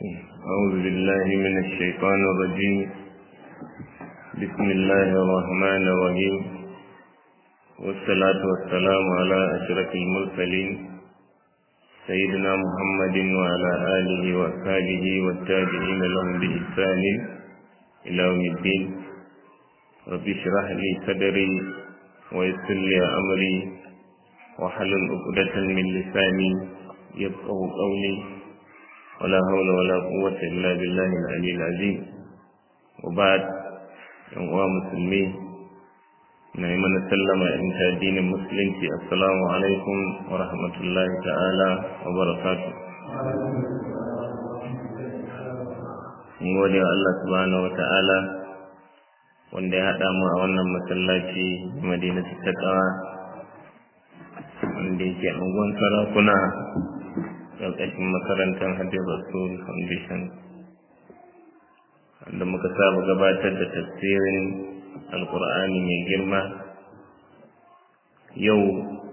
أعوذ بالله من الشيطان الرجيم بسم الله الرحمن الرحيم والصلاة والسلام على أشرف المرسلين سيدنا محمد وعلى آله وأصحابه والتابعين لهم بإحسان إلى يوم الدين رب اشرح لي صدري ويسر لي أمري وحلل عقدة من لساني يفقه قولي ولا حول ولا قوة إلا بالله العلي العظيم وبعد يوم مسلمين نعم سلم إن دين المسلم السلام عليكم ورحمة الله تعالى وبركاته mun gode wa Allah subhanahu wata'ala wanda ya haɗa mu a wannan masallaci madina ta ƙawa wanda yake angon sarakuna ƙarƙashin makarantar Hadin Rasul Foundation wanda muka saba gabatar da tafsirin alkur'ani mai girma yau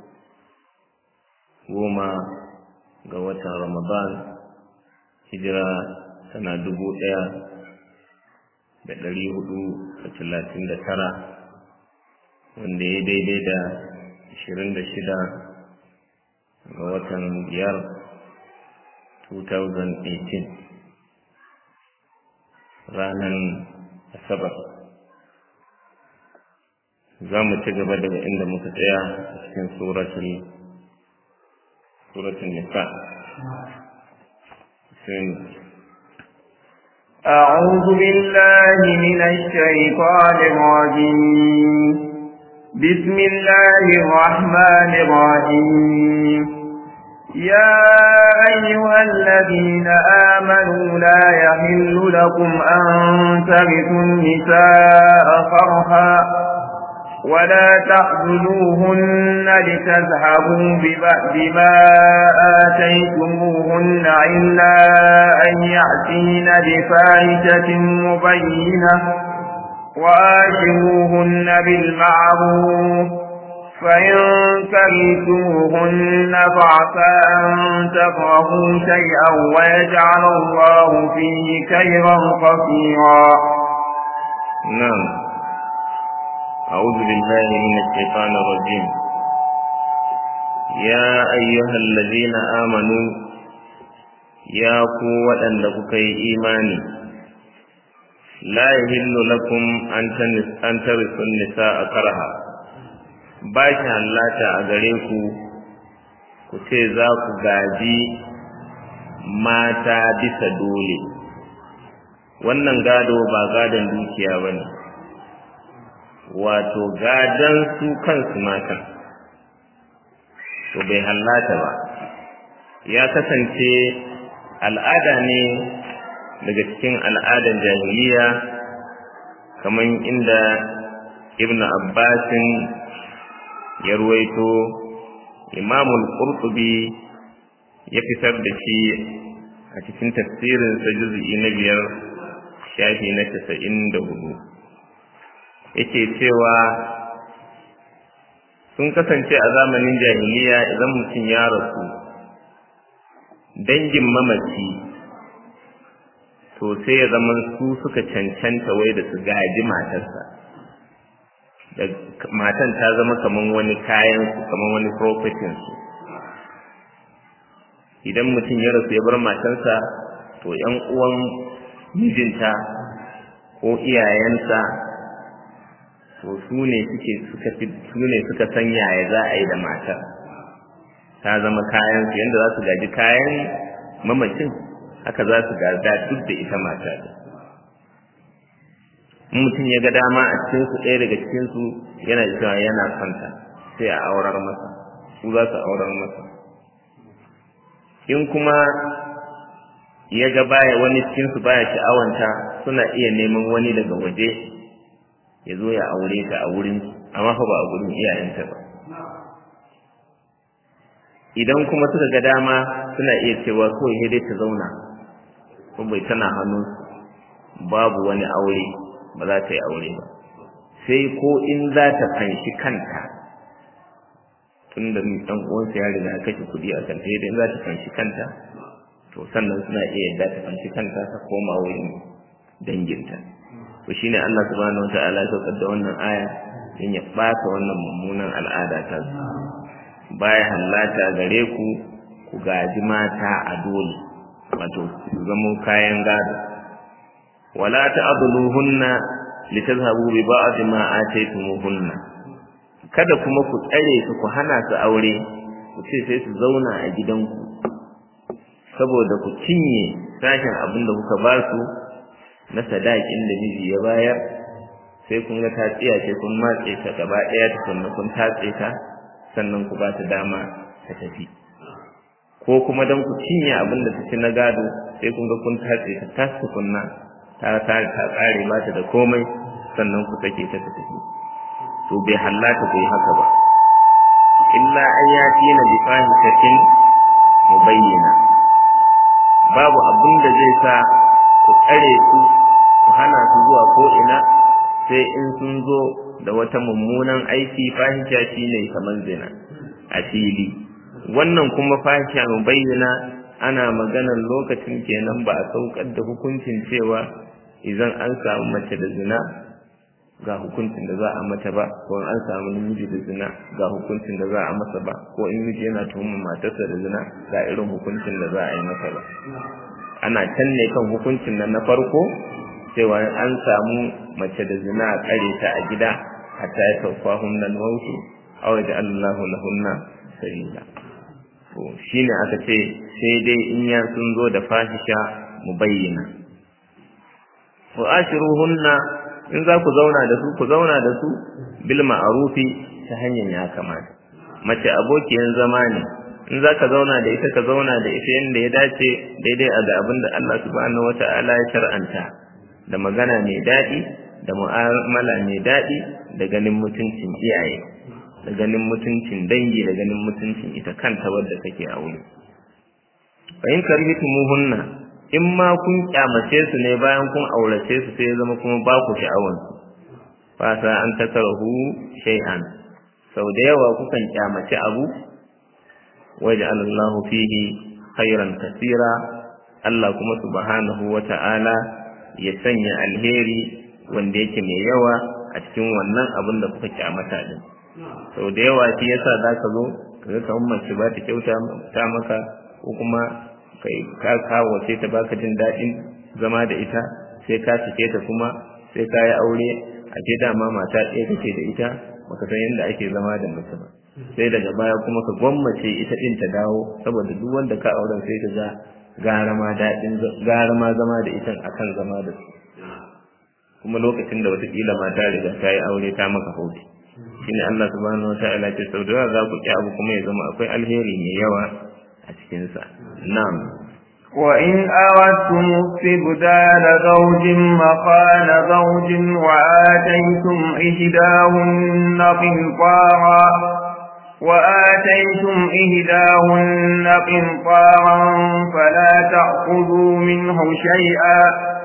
goma ga watan Ramadan hijira tana dubu ɗaya da ɗari hudu da talatin da tara wanda ya daidai da ashirin da shida ga watan biyar 2018 ranar asabar za mu ci gaba daga inda muka tsaya a cikin suratul suratul nisa أعوذ بالله من الشيطان الرجيم بسم الله الرحمن الرحيم يا أيها الذين آمنوا لا يحل لكم أن ترثوا النساء فرحا ولا تعذلوهن لتذهبوا بما آتيتموهن إلا أن يأتين بفاحشة مبينة وآشروهن بالمعروف فإن كرهتموهن فعسى أن تكرهوا شيئا ويجعل الله فيه خيرا كثيرا نعم أعوذ بالله من الشيطان الرجيم يا أيها الذين آمنوا يا قوة لكم إيماني لا يهل لكم أن ترثوا النساء كرها ba shi hallata a gare ku ku ce za ku gaji mata bisa dole wannan gado ba gadon dukiya ba ne wato gadon su kansu matan to bai hallata ba ya kasance al'ada ne daga cikin al'adan jahiliya kamar inda ibn abbasin ya ruwaito imamul qurtubi ya fitar da shi a cikin tafsirin sa juz'i na biyar shafi na casa'in da hudu yake cewa sun kasance a zamanin jahiliya idan mutum ya rasu dangin mamaci to sai ya zama su suka cancanta wai da su gaji matarsa matan ta zama kaman wani kayan su kaman wani propertin su idan mutum ya rasu ya bar matansa to yan uwan mijinta ko iyayensa to su ne suke suka su ne suka san yaya za a yi da matar ta zama kayan su yanda za su gaji kayan mamacin haka za su gada duk da ita mata mutum ya ga dama a cikin su ɗaya daga cikin su yana cewa yana kwanta sai a aurar masa su za su aurar masa in kuma ya ga baya wani cikin su baya sha'awanta suna iya neman wani daga waje ya zo ya aure ta a wurin amma fa ba a gurin iyayenta ba idan kuma suka ga dama suna iya cewa kawai sai dai ta zauna ko bai tana hannu babu wani aure ba za ta yi aure ba sai ko in za ta fanshi kanta tun da ɗan uwansa ya riga kashe kuɗi a kanta idan za ta fanshi kanta to to sannan suna iya yadda ta fanci kanta ta koma wurin danginta to shine Allah subhanahu wataala ya saukar da wannan aya in ya ɓata wannan mummunan al'ada ta su baya hallata gare ku ku gaji mata a dole wato su zamo kayan gado wala ta'dhuluhunna litazhabu bi ba'd ma ataytumuhunna kada kuma ku tsare su ku hana su aure ku ce sai su zauna a gidanku saboda ku cinye sashen abin da kuka ba su na sadakin da miji ya bayar sai kun ga ta tsiya ce kun matse ta gaba ɗaya tukunna kun tatse ta sannan ku ba ta dama ta tafi ko kuma don ku cinye abin da ta ci na gado sai kun ga kun tatse ta tas tukunna ta ta ta tsare ba ta da komai sannan ku sake ta ta tafi to bai hallata ku yi haka ba illa an yati na bi fahishatin mubayyana babu abin da zai sa ku tsare su ku hana su zuwa ko ina sai in sun zo da wata mummunan aiki fahisha shine kamar zina a fili wannan kuma fahisha mubayyana ana maganar lokacin kenan ba a saukar da hukuncin cewa idan an samu mace da zina ga hukuncin da za a mata ba ko an samu namiji da zina ga hukuncin da za a masa ba ko in miji yana tuhumar matarsa da zina ga irin hukuncin da za a yi masa ba ana can ne kan hukuncin nan na farko cewa an samu mace da zina a kare ta a gida hatta ya taufa hunnan mautu aw da Allahu lahunna sabila to shine aka ce sai dai in ya sun zo da fahisha mubayyana wa ashiruhunna in za ku zauna da su ku zauna da su bil ma'rufi ta hanyar ya kamata mace abokiyan zama ne in za ka zauna da ita ka zauna da ita yadda ya dace daidai a ga abin da Allah subhanahu wata'ala ya shar'anta da magana mai daɗi da mu'amala mai daɗi da ganin mutuncin iyaye da ganin mutuncin dangi da ganin mutuncin ita kanta wadda take aure fa in karhitumuhunna in ma kun kyamace su ne bayan kun aurace su sai ya zama kuma ba ku sha'awan su fasa an takarahu shay'an sau da yawa kukan kyamace abu waj'al Allah fihi khairan kaseera Allah kuma subhanahu wata'ala ya sanya alheri wanda yake mai yawa a cikin wannan abin da kuka kyamata din sau da yawa shi yasa zaka zo kaga kamar mace ba ta kyauta ta maka ko kuma kai ka kawo sai ta baka jin daɗin zama da ita sai ka cike ta kuma sai ka yi aure a ce dama mata ɗaya kake da ita baka san yadda ake zama da mace ba sai daga baya kuma ka gwammace ita ɗin ta dawo saboda duk wanda ka auren sai ta ga gara ma daɗin gara ma zama da ita akan zama da su kuma lokacin da watakila mata riga ta yi aure ta maka hauti shine Allah subhanahu wataala ce sau da yawa za ku ki abu kuma ya zama akwai alheri mai yawa a cikinsa na'am وإن أردتم استبدال زوج مقال زوج وآتيتم إحداهن قنطارا وآتيتم إحداهن قنطارا فلا تأخذوا منه شيئا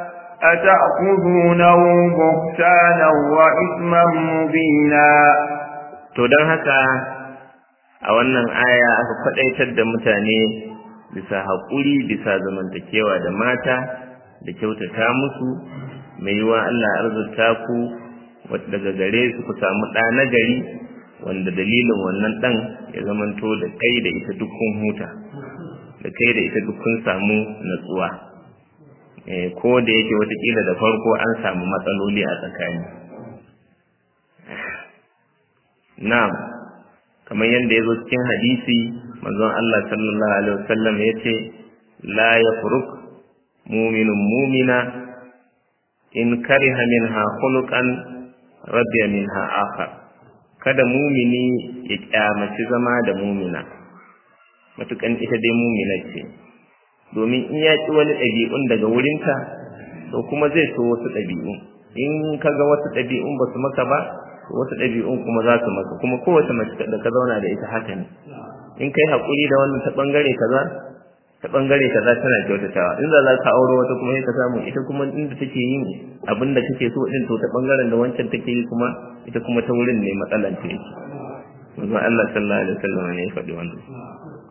أتأخذونه بهتانا وإثما مبينا to don haka a wannan aya aka kwadaitar da mutane bisa haƙuri bisa zamantakewa da mata da kyautata musu mai yiwa Allah arzuta ku daga gare su ku samu ɗa na gari wanda dalilin wannan ɗan ya zamanto da kai da ita dukkan huta da kai da ita dukkan samu natsuwa ko da yake watakila da farko an samu matsaloli a tsakani na'am kamar yadda ya zo cikin hadisi manzon Allah sallallahu alaihi wasallam ya ce la yafruk muminun mumina in kariha minha khuluqan radiya minha akhar kada mumini ya kyamaci zama da mumina matukan ita dai mumina ce domin in ya ci wani ɗabi'un daga wurinta to kuma zai so wasu ɗabi'un in kaga wasu ɗabi'un ba su maka ba wasu ɗabi'un kuma za su maka kuma kowace mace da ka zauna da ita haka ne in kai haƙuri da wannan ta ɓangare kaza ta ɓangare kaza tana kyautatawa in za ka auro wata kuma sai ka samu ita kuma inda take yin abin da kake so din to ta ɓangaren da wancan take yi kuma ita kuma ta wurin ne matsalan ta yake manzon Allah sallallahu alaihi wasallam ne ya faɗi wannan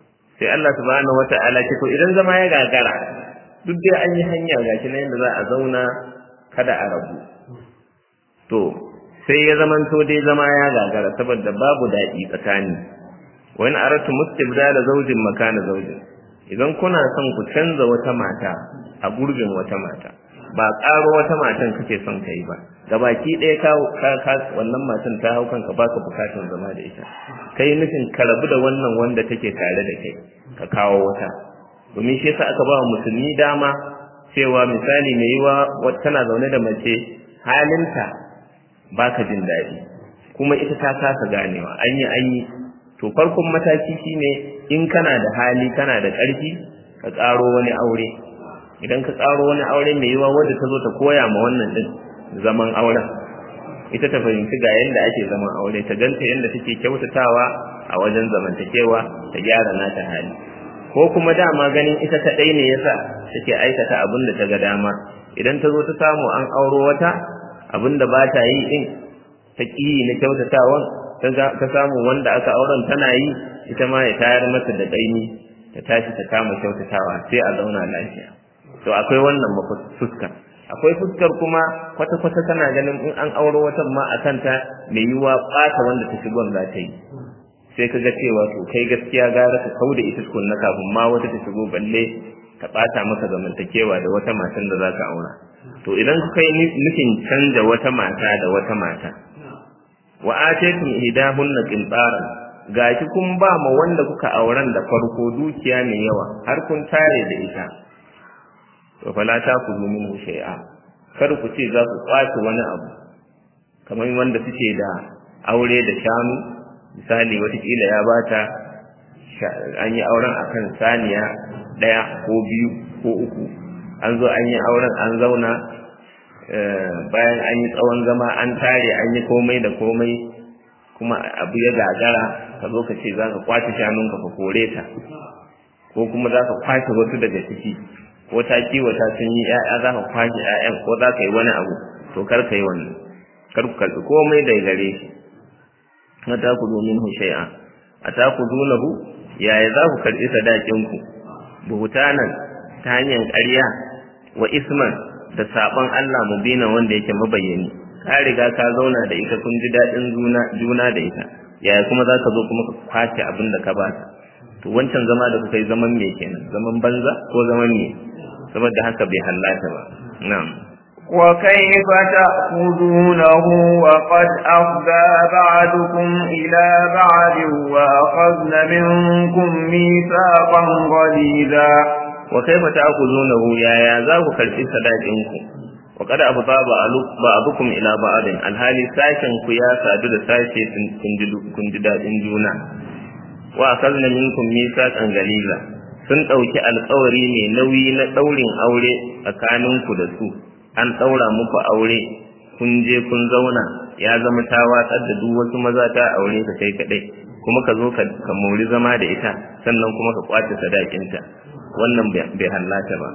sai Allah subhanahu wata'ala ce to idan zama ya gagara duk dai an yi hanya gashi na yadda za a zauna kada a rabu to sai ya zamanto dai zama ya gagara saboda babu daɗi tsakani wani aratu mustibda da zaujin makana zaujin idan kuna son ku canza wata mata a gurbin wata mata ba ƙaro wata matan kake son ka yi ba gabaki ɗaya ka wannan matan ta hau kanka baka bukatun zama da ita kai nufin ka rabu da wannan wanda take tare da kai ka kawo wata domin shi yasa aka ba wa musulmi dama cewa misali mai yiwa tana zaune da mace halinta baka jin daɗi kuma ita ta kasa ganewa an yi an yi to farkon mataki shine in kana da hali kana da ƙarfi ka ƙaro wani aure idan ka ƙaro wani aure mai yiwa wanda ta zo ta koya ma wannan din zaman auren ita ta fahimci ga yadda ake zaman aure ta ganta yadda take kyautatawa a wajen zamantakewa ta gyara nata hali ko kuma dama ganin ita ta ɗai ne yasa take aikata abin da ta ga dama idan ta zo ta samu an auro wata abin da ba ta yi din ta ƙi na kyautatawan ta samu wanda aka auren tana yi ita ma ya tayar mata da ƙaimi ta tashi ta kama kyautatawa sai a zauna lafiya to akwai wannan fuskar akwai fuskar kuma kwata-kwata tana ganin in an auro watan ma a kanta mai yiwuwa ɓata wanda ta shigon za ta yi sai ka ga cewa to kai gaskiya gara ka kau da ita tukunna kafin ma wata ta shigo balle ta ɓata maka zamantakewa da wata matan da za ka aura to idan kuka yi nufin canza wata mata da wata mata wa ataytum ihdahunna qintaran gashi kun ba ma wanda kuka auren da farko dukiya mai yawa har kun tare da ita to fala ta ku zo min shay'a kar ku ce za ku kwace wani abu kamar wanda suke da aure da shanu misali watakila ya bata an yi auren akan saniya ɗaya ko biyu ko uku an zo an yi auren an zauna bayan an yi tsawon zama an tare an yi komai da komai kuma abu ya gagara ka zo ka ce za ka kwace shanunka ka kore ta ko kuma za ka kwace wasu daga ciki ko ta kiwata sun yi ‘ya'ya za ka kwashe ‘ya'yan ko za ka yi wani abu to kar ka yi wannan kar ku karɓi komai da gare shi na ta ku domin hushai'a a ta ku dunahu yaya za ku karɓi sadakinku buhutanan ta hanyar ƙarya wa isman da saɓon Allah mubina wanda yake mabayyani ka riga ka zauna da ita kun ji daɗin juna da ita yaya kuma za ka zo kuma ka kwace abin da ka bata to wancan zama da kuka yi zaman me kenan zaman banza ko zaman me saboda haka bai hallata ba na'am وكيف تأخذونه وقد أفضى بعضكم إلى بعض وأخذن منكم ميثاقا غليظا وكيف تأخذونه يا يا ذاك كرفي صداقينكم وقد أفضى بعضكم إلى بعض الحالي ساكن كيا سادو da sashe kun ji daɗin juna wa akhadna minkum mithaqan galiza sun ɗauki alkawari mai nauyi na ɗaurin aure tsakaninku da su an ɗaura muku aure kun je kun zauna ya zama ta watsar da duk wasu maza ta aure ka kai kaɗai kuma ka zo ka mori zama da ita sannan kuma ka kwace sadakinta wannan bai hallata ba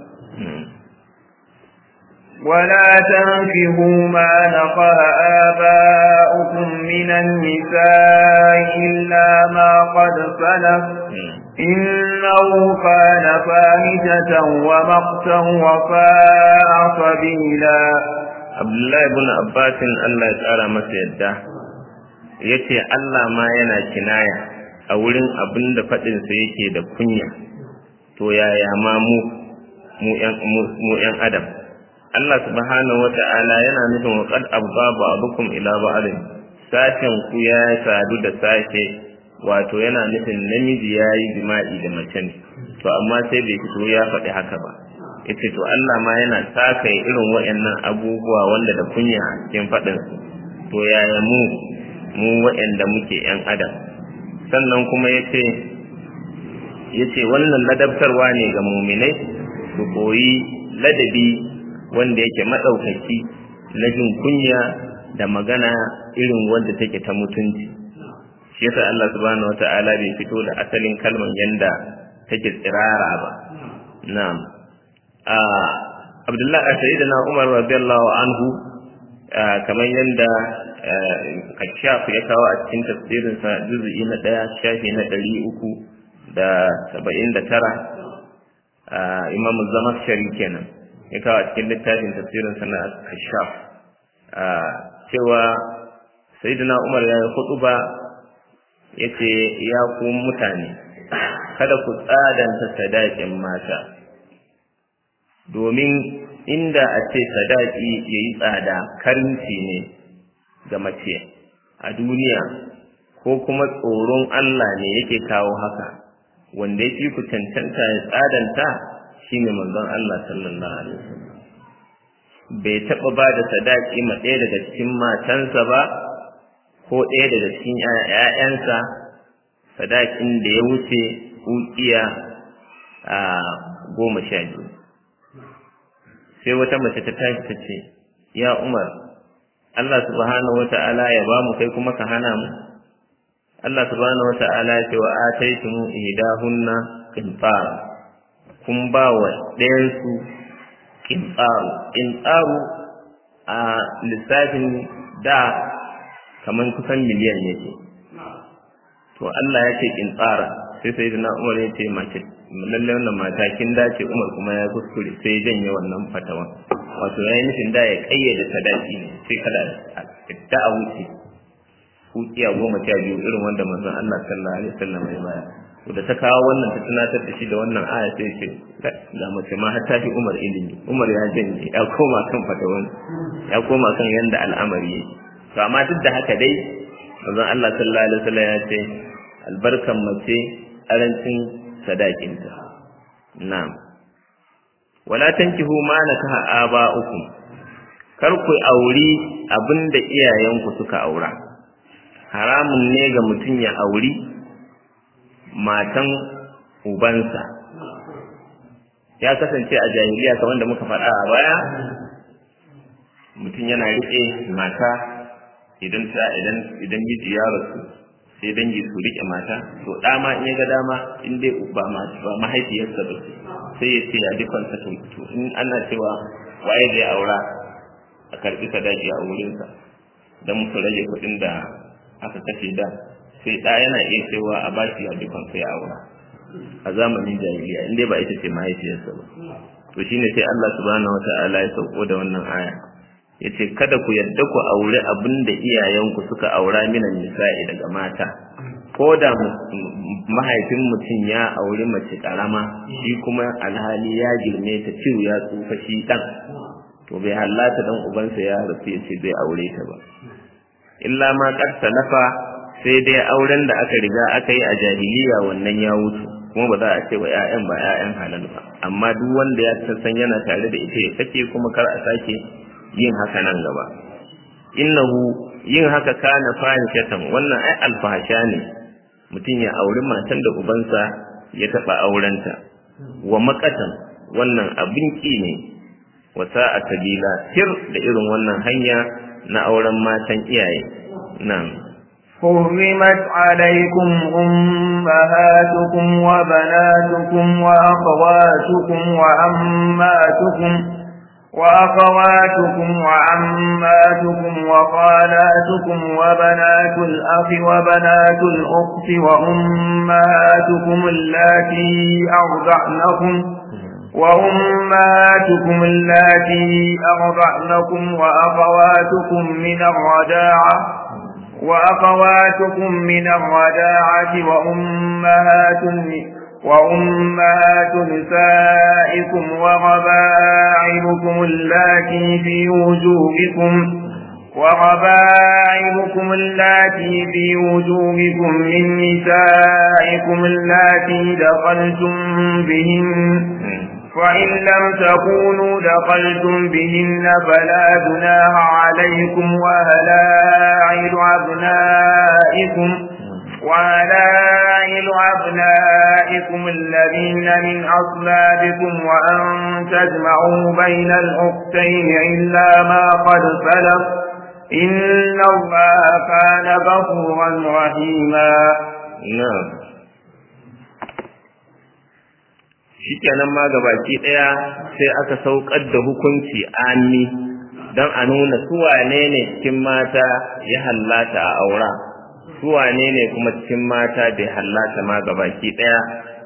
ولا تنكحوا ما نقر آباؤكم من النساء إلا ما قد سلف إنه كان فاحشة ومقتا وفاء سبيلا عبد الله بن عباس الله تعالى masa yadda yace Allah ma yana kinaya a wurin abin da faɗinsa yake da kunya to yaya ma mu mu ‘yan adam Allah subhanahu wa ta'ala yana nufin wa qad abba ba'dukum ila ba'din sashen ku ya sadu da sashe wato yana nufin namiji ya yi jima'i da mace ne to amma sai bai fito ya faɗi haka ba yace to Allah ma yana saka irin waɗannan abubuwa wanda da kunya a cikin faɗin to yaya mu mu waɗanda muke ‘yan adam sannan kuma yace yace wannan ladabtarwa ne ga muminai su koyi ladabi wanda yake maɗaukaki na jin kunya da magana irin wanda take ta mutunci shi yasa Allah subhanahu wata'ala bai fito da asalin kalman yanda take tsirara ba na'am a Abdullah Sayyidina Umar radiyallahu anhu kamar yanda Kashaf ya kawo a cikin tafsirinsa juz'i na ɗaya shafi na ɗari uku da saba'in da tara imamu zamakshari kenan ya kawo a cikin littafin tafsirin sana kashaf cewa sayyidina umar ya yi hudu ba ya ce ya ku mutane kada ku tsadanta sadakin mata domin inda a ce sadaki ya yi tsada karinci ne ga mace a duniya ko kuma tsoron Allah ne yake kawo haka wanda ya fi ku cancanta ya tsadanta shine manzon Allah sallallahu alaihi wasallam bai taɓa ba da sadaki ma ɗaya daga cikin matansa ba ko ɗaya daga cikin ‘ya'yansa sadakin da ya wuce ukiya a goma sha biyu sai wata mace ta tashi ta ce ya umar Allah subhanahu wa ta'ala ya ba mu kai kuma ka hana mu Allah subhanahu wa ta'ala ya ce wa ataitum ihdahunna qintar kun ba wa ɗayansu qintaru qintaru a lissafin da kaman kusan miliyan yake to Allah ya ce qintara sai sai da Umar ya ce mace lalle wannan mata kin dace Umar kuma ya kuskure sai ya janye wannan fatawa wato yayin nufin da ya kayyade sadaki ne sai kada ta a wuce hukiya goma sha biyu irin wanda manzon Allah sallallahu alaihi wasallam ya baya to da ta kawo wannan ta tunatar da shi da wannan aya sai ce ga mace ma har ta fi Umar ilimi Umar ya janye ya koma kan fatawan ya koma kan yanda al'amari yake to amma duk da haka dai manzon Allah sallallahu alaihi wasallam ya ce albarkan mace arancin sadakinta na'am wala tankihu ma nakaha aba'ukum kar ku auri abinda iyayenku suka aura haramun ne ga mutum ya auri matan ubansa ya kasance a jahiliya kamar da muka faɗa a baya mutum yana riƙe mata idan ta idan idan miji ya rasu sai dangi su riƙe mata to ɗa ma in ya ga dama in dai ba ba mahaifiyarsa ba sai ya ce ya dukkan sa to in ana cewa waye zai aura a karɓi sadaki a wurinsa don su rage kuɗin da aka kashe da sai ɗa yana iya cewa a ba shi dukkan sai aura a zamanin jahiliya inda ba ita ce mahaifiyarsa ba to shine sai Allah subhanahu wata'ala ya sauko da wannan aya yace kada ku yadda ku aure abin da iyayenku suka aura minan nisa'i daga mata ko da mahaifin mutum ya auri mace karama shi kuma alhali ya girme ta ciwo ya tsufa shi dan to bai hallata dan ubansa ya rasu ya ce zai aure ta ba illa ma qad salafa sai dai auren da aka riga aka yi a jahiliya wannan ya wuce kuma ba za a ce wa ƴaƴan ba ƴaƴan halal ba amma duk wanda ya san yana tare da ita ya sake kuma kar a sake yin haka nan gaba innahu yin haka kana fahishatan wannan ai alfahasha ne mutum ya auri matan da ubansa ya taɓa aurenta wa makatan wannan abin ki ne wa sa'a sabila tir da irin wannan hanya na auren matan iyaye nan حرمت عليكم أمهاتكم وبناتكم وأخواتكم وعماتكم وأخواتكم وعماتكم وخالاتكم وبنات الأخ وبنات الأخت وأمهاتكم اللاتي أرضعنكم وأمهاتكم اللاتي أرضعنكم وأخواتكم من الرجاعة وأخواتكم من الرجاعة وأمهات وأمهات نسائكم وربائبكم اللاتي في وجوهكم وربائبكم اللاتي في وجوهكم من نسائكم اللاتي دخلتم بهن فإن لم تكونوا دخلتم بهن فلا جناح عليكم وهلائل أبنائكم وهلائل أبنائكم الذين من أصلابكم وأن تجمعوا بين الأختين إلا ما قد سلف إن الله كان غفورا رحيما نعم shikenan ma gabaki daya sai aka saukar da hukunci ami don a nuna su wane ne cikin mata ya hallata a aura su wane ne kuma cikin mata bai hallata ma gabaki daya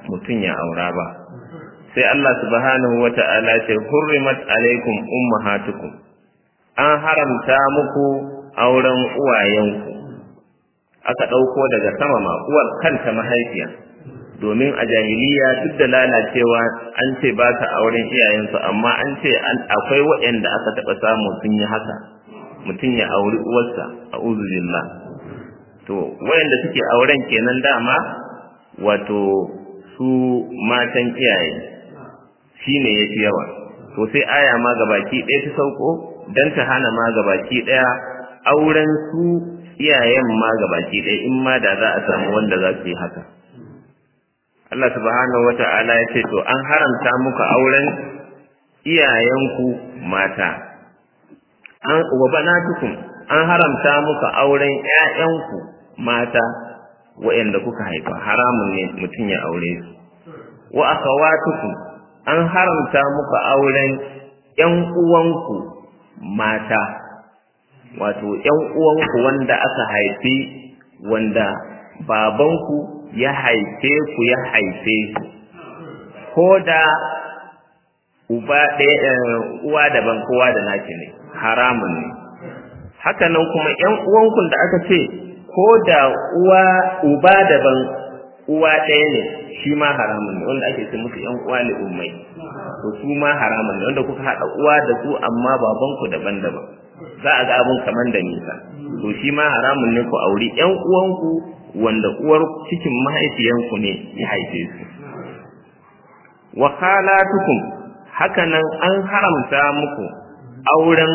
mutum ya aura ba sai Allah subhanahu wata'ala ce hurrimat alaikum ummahatukum an haramta muku auren uwayenku aka ɗauko daga sama ma uwar kanta mahaifiya domin a jahiliya duk da lalacewa an ce ba ta auren iyayensu amma an ce akwai waɗanda aka taɓa samu sun yi haka mutum ya auri uwarsa a uzubillah to waɗanda suke auren kenan dama wato su matan iyaye shi ne ya fi yawa to sai aya ma gabaki ɗaya ta sauko don ta hana ma gabaki ɗaya auren su iyayen ma gabaki ɗaya in ma da za a samu wanda za su yi haka Allah subhanahu wa ta'ala ya ce to an haramta muku auren iyayenku mata an wa banatukum an haramta muku auren ƴaƴanku mata waɗanda kuka haifa haramun ne mutum ya aure su wa akhawatukum an haramta muku auren ƴan uwanku mata wato ƴan uwanku wanda aka haifi wanda babanku ya haife ku ya haife su ko da uba ɗaya uwa daban kowa da naki ne haramun ne haka nan kuma ƴan uwanku da aka ce ko da uwa uba daban uwa ɗaya ne shi ma haramun ne wanda ake ce musu ƴan uwa ne ummai to su ma haramun ne wanda kuka haɗa uwa da su amma babanku daban-daban za a ga abun kaman da nisa to shi ma haramun ne ku auri ƴan uwanku wanda uwar cikin mahaifiyanku ne ya haife su wa khalatukum hakanan an haramta muku auren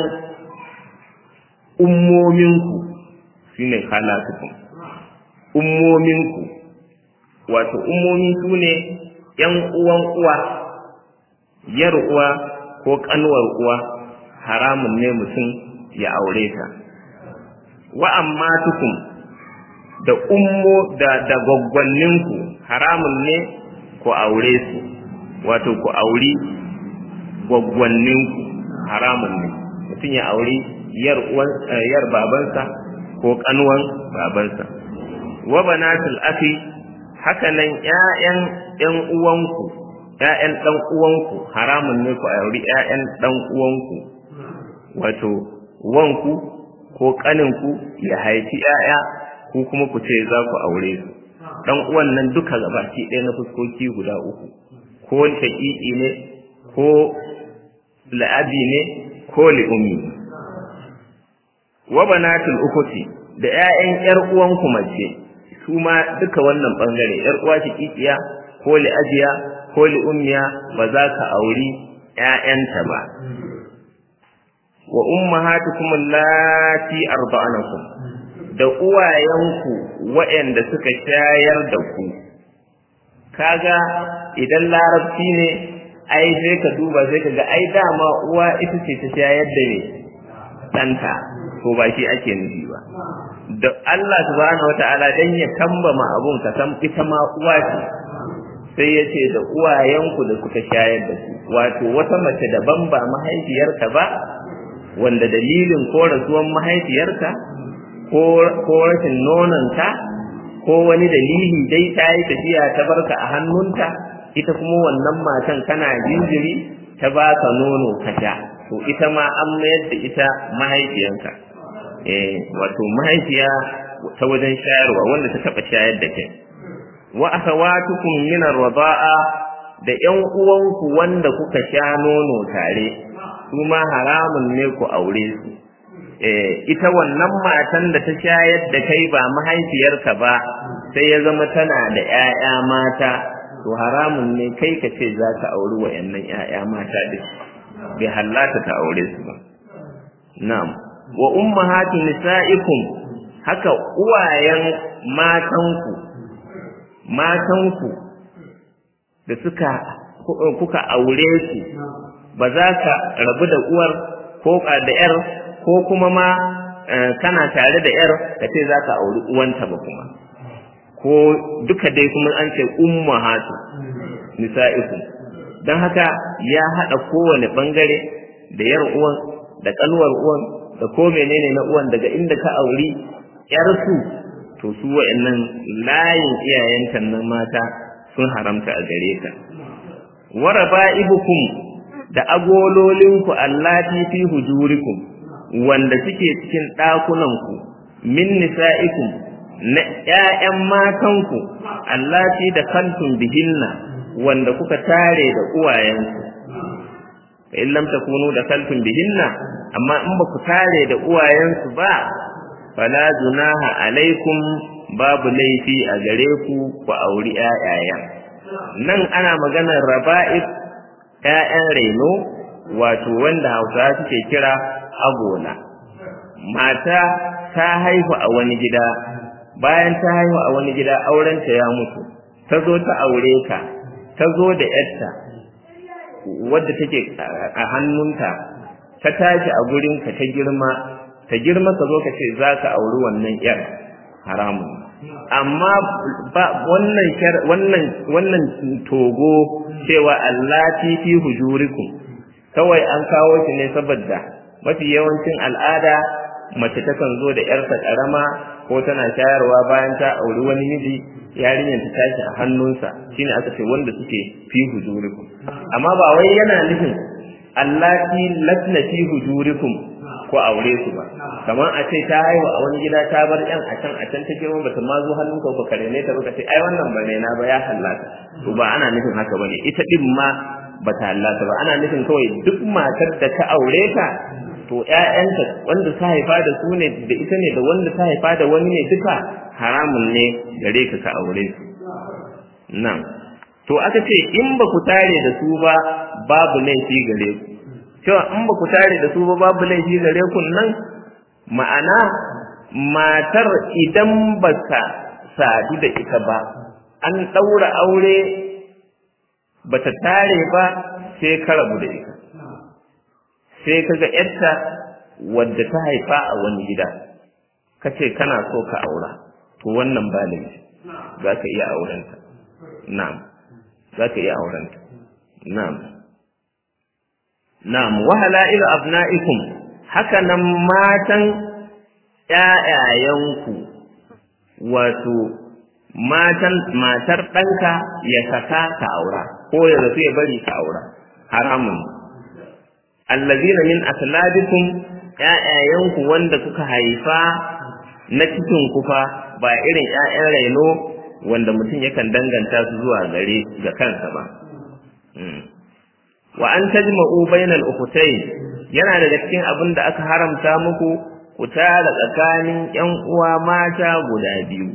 ummominku shine khalatukum ummominku wato ummomi su ne ƴan uwan uwa yar uwa ko kanwar uwa haramun ne mutum ya aure ta wa amma tukum da ummo da da gwaggwanninku haramun ne ku aure su wato ku auri gwaggwanninku haramun ne mutum ya auri yar uwan yar babansa ko kanwan babansa wa banatul akhi haka nan ƴaƴan ƴan uwanku ƴaƴan ɗan uwanku haramun ne ku auri ƴaƴan ɗan uwanku wato wanku ko ƙaninku ya haifi ƴaƴa ku kuma ku ce za ku aure su ɗan uwan nan duka gabaki ɗaya na fuskoki guda uku ko shaƙiƙi ne ko la'abi ne ko li'ummi wa banatul ukuti da ƴaƴan ƴar uwanku mace su ma duka wannan bangare ƴar uwa shaƙiƙiya ko li'abiya ko li'ummiya ba za ka auri ƴaƴanta ba wa ummahatukum allati arda'anakum da uwayenku waɗanda suka shayar da ku kaga idan larabci ne ai sai ka duba sai ka ga ai dama uwa ita ce ta shayar da ne ɗanta ko ba shi ake nufi ba da Allah subhanahu wata'ala dan ya kambama abun ka san ita ma uwa ce sai ya ce da uwayenku da suka shayar da ku wato wata mace daban ba mahaifiyarka ba wanda dalilin ko rasuwan mahaifiyarka ko rashin nononta ko wani dalili dai ta yi tafiya ta barka a hannunta ita kuma wannan matan kana jinjiri ta baka nono ka sha to ita ma an mayar da ita mahaifiyanka eh wato mahaifiya ta wajen shayarwa wanda ta taba shayar da kai wa akhawatukum min ar-rida'a da ƴan uwanku wanda kuka sha nono tare su ma haramun ne ku aure su ita wannan matan da ta shayar da kai ba mahaifiyarka ba sai ya zama tana da ‘ya'ya mata to haramun ne kai ka ce za ka auri wa'yannan ‘ya'ya mata da bai hallata ta aure su ba na'am wa ummahatu nisa'ikum haka uwayen matanku matanku da suka kuka aure su ba za ka rabu da uwar ko da ‘yar ko kuma ma kana tare da ‘yar ka ce za ka auri uwanta ba kuma ko duka dai kuma an ce ummahatu nisa'ikum don haka ya haɗa kowane ɓangare da ‘yar uwan da ƙalwar uwan da ko menene na uwan daga inda ka auri ‘yarsu to su wa'annan layin iyayenta nan mata sun haramta a gare ka wa raba'ibukum da agololinku allati fi hujurikum wanda suke cikin ɗakunanku min nisa'ikum na ƴaƴan matanku allati da kantum bihinna wanda kuka tare da uwayenku fa in lam takunu da kantum bihinna amma in ba ku tare da uwayensu ba fala junaha alaikum babu laifi a gare ku ku auri ƴaƴayen nan ana maganar raba'ib ƴaƴan reno wato wanda hausawa suke kira agola mata ta haihu a wani gida bayan ta haihu a wani gida aurenta ya mutu ta zo ta aure ka ta zo da yarta wadda take a hannunta ta tashi a gurinka ta girma ta girma ka zo ka ce za ka auri wannan yar haramun amma ba wannan wannan wannan togo cewa allati fi hujurikum kawai an kawo shi ne saboda mafi yawancin al'ada mace takan zo da yarta karama ko tana shayarwa bayan ta auri wani miji yarinyar ta tashi a hannunsa shine aka ce wanda suke fi hujurikum amma ba wai yana nufin allati latna fi hujurikum ko aure su ba kamar a ce ta haihu a wani gida ta bar yan a can a can ta girma bata ma zo hannun ka ka rene ta baka ce ai wannan ba na ba ya hallata to ba ana nufin haka bane ita din ma bata hallata ba ana nufin kawai duk matar da ta aure ta to ƴaƴanta wanda ta haifa da su ne da ita ne da wanda ta haifa da wani ne duka haramun ne gare ka ka aure su nan to aka ce in ba ku tare da su ba babu laifi gare ku cewa in ba ku tare da su ba babu laifi gare ku nan ma'ana matar idan ba ka sadu da ita ba an ɗaura aure ba ta tare ba sai ka rabu da ita sai ka ga ‘yarta wadda ta haifa a wani gida ka ce kana so ka aura to wannan ba laifi za ka iya aurenta na'am za ka iya aurenta na'am na'am wa halailu abna'ikum haka nan matan ƴaƴayenku wato matan matar ɗanka ya saka ka aura ko ya zafi ya bari ka aura haramun allazina min asladikum ƴaƴayenku wanda kuka haifa na cikin kufa ba irin ƴaƴan raino wanda mutum yakan danganta su zuwa gare ga kansa ba wa an tajma'u bainal ukhtayn yana daga cikin abin da aka haramta muku ku tara tsakanin ƴan uwa mata guda biyu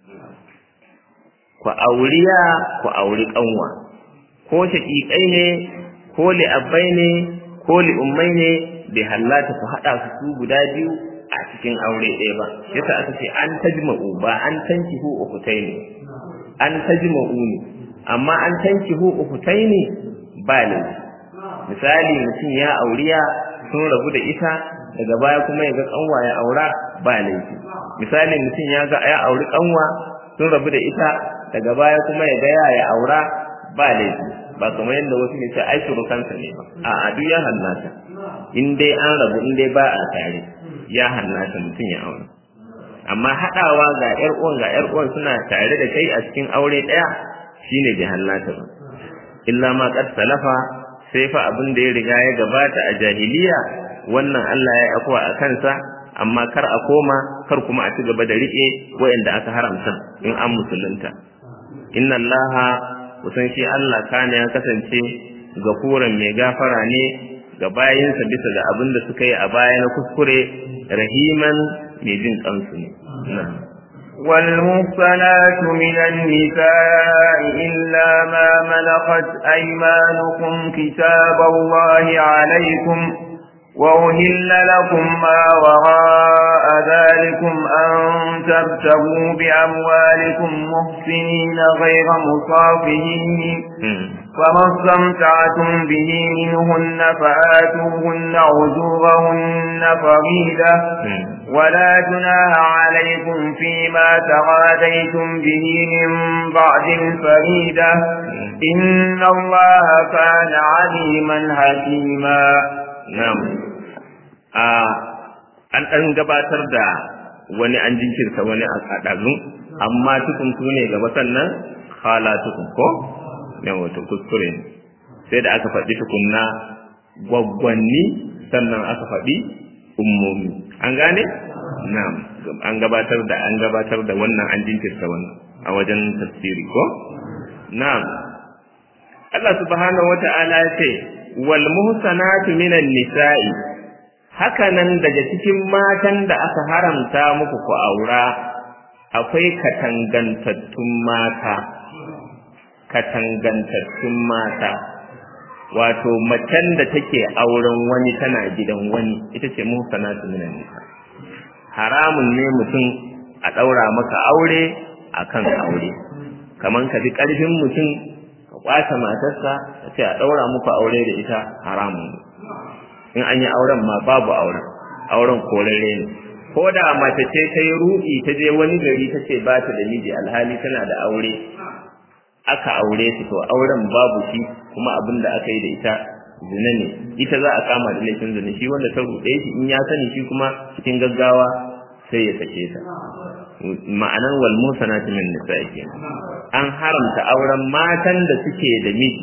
ku auriya ku auri kanwa ko shaƙiƙai ne ko li'abbai ne ko li'ummai ne bai hallata ku haɗa su su guda biyu a cikin aure ɗaya ba yasa aka ce an tajma'u ba an tankihu ukhtayn an tajma'u ne amma an tankihu ukhtayn ba laifi misali mutum ya auriya sun rabu da ita daga baya kuma ya ga kanwa ya aura ba laifi misali mutum ya ga ya auri kanwa sun rabu da ita daga baya kuma ya ga ya ya aura ba laifi ba kamar yadda wasu ne sai ai kansa ne ba a a duk ya hallata in dai an rabu in dai ba a tare ya hallata mutum ya aura amma haɗawa ga ƴar uwan ga ƴar uwan suna tare da kai a cikin aure ɗaya shine bai hallata ba illa ma qad salafa sai fa abin da ya riga ya gabata a jahiliya wannan Allah ya akwa a kansa amma kar a koma kar kuma a ci gaba da rike wayanda aka haramta in an musulunta inna Allah kusan shi Allah kana ya kasance gafuran mai gafara ne ga bayinsa bisa ga abin da suka yi a baya na kuskure rahiman mai jin kansu ne na'am والمحصنات من النساء إلا ما ملكت أيمانكم كتاب الله عليكم وأهل لكم ما وراء ذلكم أن تبتغوا بأموالكم محسنين غير مصافين فما استمتعتم به منهن فآتوهن عجورهن فريدة ولا جناح عليكم فيما تغاديتم به من بعد الفريدة إن الله كان عليما حكيما نعم an ɗan gabatar da wani an jinkirta wani a ɗazun amma tukun su ne gaba sannan khalatukum ko yawa to kuskure ne sai da aka faɗi tukunna gwaggwanni sannan aka faɗi ummomi an gane na'am an gabatar da an gabatar da wannan an jinkirta wannan a wajen tafsiri ko na'am Allah subhanahu wata'ala ya ce wal muhsanatu minan nisa'i haka nan daga cikin matan da aka haramta muku ku aura akwai katangantattun mata katangantattun mata wato macen da take auren wani tana gidan wani ita ce muhsanatu minan nisa haramun ne mutum a daura maka aure akan aure kaman ka bi karfin mutum ka kwace matarsa ka ce a daura muku aure da ita haramun ne in an yi auren ma babu auren auren korare ne ko da mace ce ta yi ruɗi ta je wani gari ta ce ba ta da miji alhali tana da aure aka aure su to auren babu shi kuma abin da aka yi da ita zina ne ita za a kama da laifin zina shi wanda ta ruɗe shi in ya sani shi kuma cikin gaggawa sai ya sake ta ma'anar wal musanatu min nisa'i kenan an haramta auren matan da suke da miji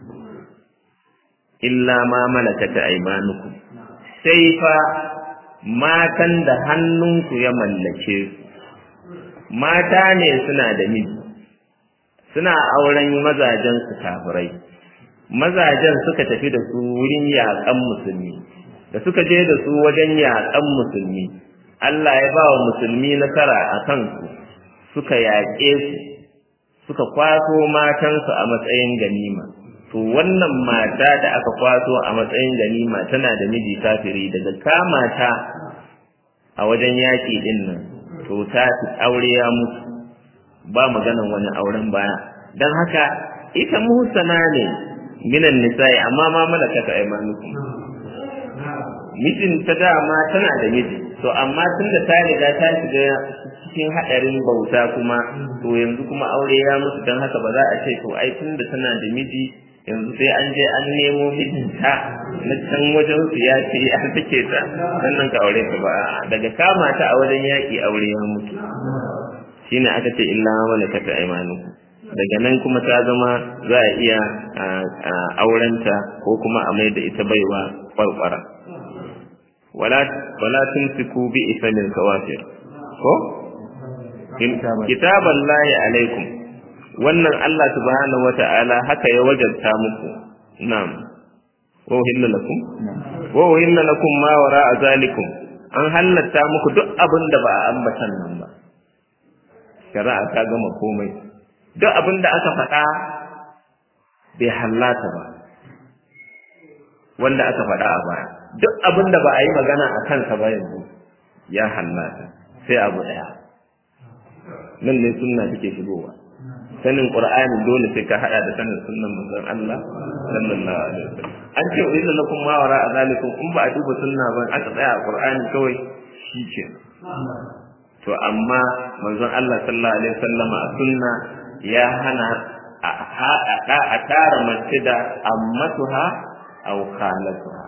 illa ma malakata aymanukum sai fa matan da hannunku ya mallake su mata ne suna da miji suna auren mazajen su kafirai mazajen suka tafi da su wurin yaƙan musulmi da suka je da su wajen yaƙan musulmi Allah ya ba wa musulmi nasara a kansu suka yaƙe su suka kwaso matansu a matsayin ganima to wannan mata da aka kwaso a matsayin ganima tana da miji kafiri daga kama ta a wajen yaƙi din nan to ta aure ya mutu ba maganan wani auren baya don haka ita muhsana ne minan nisa'i amma ma malakata aymanukum mijin ta dama tana da miji to amma tunda ta riga ta shiga cikin hadarin bauta kuma to yanzu kuma aure ya mutu don haka ba za a ce to ai tunda tana da miji yanzu sai an je an nemo mijinta na can wajen su ya ce ya take ta sannan ka aure ta ba daga kama ta a wajen yaƙi aure ya mutu shine aka ce illa malakata aymanukum daga nan kuma ta zama za a iya aurenta ko kuma a mai da ita baiwa kwarkwara wala wala tunsiku bi isalil kawafir ko kitaban lahi alaikum wannan Allah subhanahu wata'ala haka ya wajabta muku na'am wa uhilla lakum wa uhilla lakum ma wara'a zalikum an halatta muku duk abin da ba a ambatan nan ba shari'a ta gama komai duk abin da aka faɗa bai hallata ba wanda aka faɗa a baya duk abin da ba a yi magana a kansa ba yanzu ya hallata sai abu ɗaya nan ne sunna take shigowa sanin qur'ani dole sai ka hada da sanin sunnan manzon Allah sallallahu alaihi wasallam an ce wa inna lakum ma wara zalikum in ba a duba sunna ba aka tsaya a qur'ani kawai shi to amma manzon Allah sallallahu alaihi wasallam a sunna ya hana a haɗa a tara mace da ammatuha aw khalatuha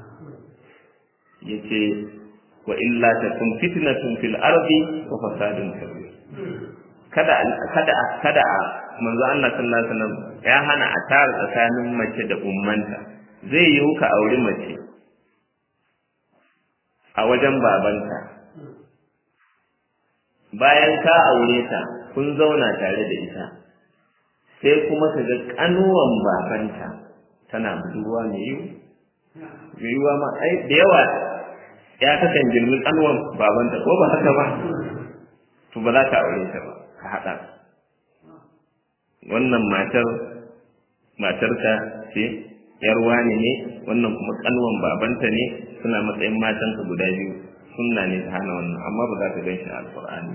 yace wa illa takun fitnatun fil ardi wa fasadun kabir kada kada kada manzo Allah sallallahu alaihi wasallam ya hana a tara tsakanin mace da ummanta zai yi ka auri mace a wajen babanta bayan ka aure ta kun zauna tare da ita sai kuma ka ga kanuwan babanta tana budurwa mai yiwu mai yiwuwa ma ai da yawa ya kakan girmi kanuwan babanta ko ba haka ba to ba za ka aure ta ba ka haɗa wannan matar matarka ce yar wani ne wannan kuma kanuwan babanta ne suna matsayin matanka guda biyu sunna ne ta hana wannan amma ba za ka gan shi a alƙur'ani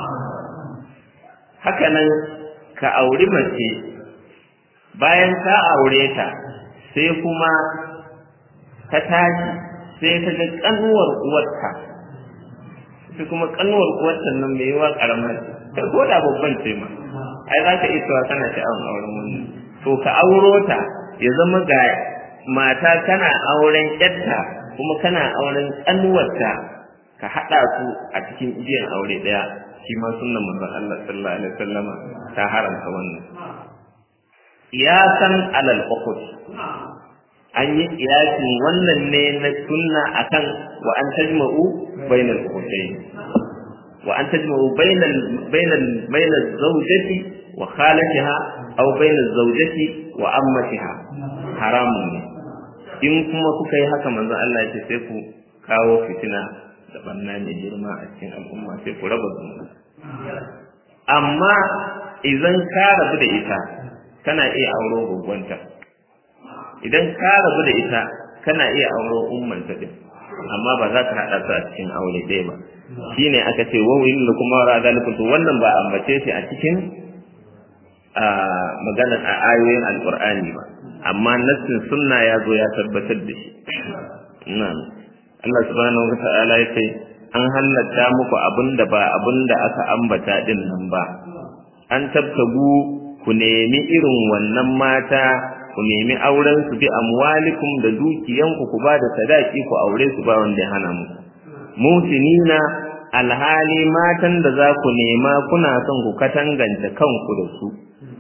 haka nan ka auri mace bayan ka aure ta sai kuma ka tashi sai ka ga kanuwar uwarta sai kuma kanuwar uwarta nan mai yawa karamar ta ko da babban ce ma ai za ka iya cewa kana sha'awar auren wannan to ka auro ta ya zama ga mata kana auren yarta kuma kana auren kanuwarta ka haɗa su a cikin igiyan aure ɗaya shi ma sunnan manzon Allah sallallahu alaihi wasallama ta haramta wannan iyasan alal ukhud an yi kiyasin wannan ne na sunna akan wa an tajma'u bainal ukhtayn wa an tajma'u bainal bainal bainal zawjati wa khalatiha aw bainal zawjati wa ammatiha haramun ne in kuma kuka yi haka manzon Allah ya ce sai ku kawo fitina da banna mai girma a cikin al'umma sai ku raba zumunci amma idan ka rabu da ita kana iya auro gwaggwanta idan ka rabu da ita kana iya auro ummanta din amma ba za ka haɗa su a cikin aure ɗaya ba shine aka ce wa wani da kuma ra zalikum to wannan ba ambace shi a cikin a magana a ayoyin alqur'ani ba amma nassin sunna ya zo ya tabbatar da shi na'am Allah subhanahu wa ta'ala ya ce an halatta muku abinda ba abinda aka ambata din nan ba an tabtagu ku nemi irin wannan mata ku nemi auren su bi amwalikum da dukiyanku ku ba da sadaki ku aure su ba wanda ya hana muku musinina alhali matan da za ku nema kuna son ku katangance kanku da su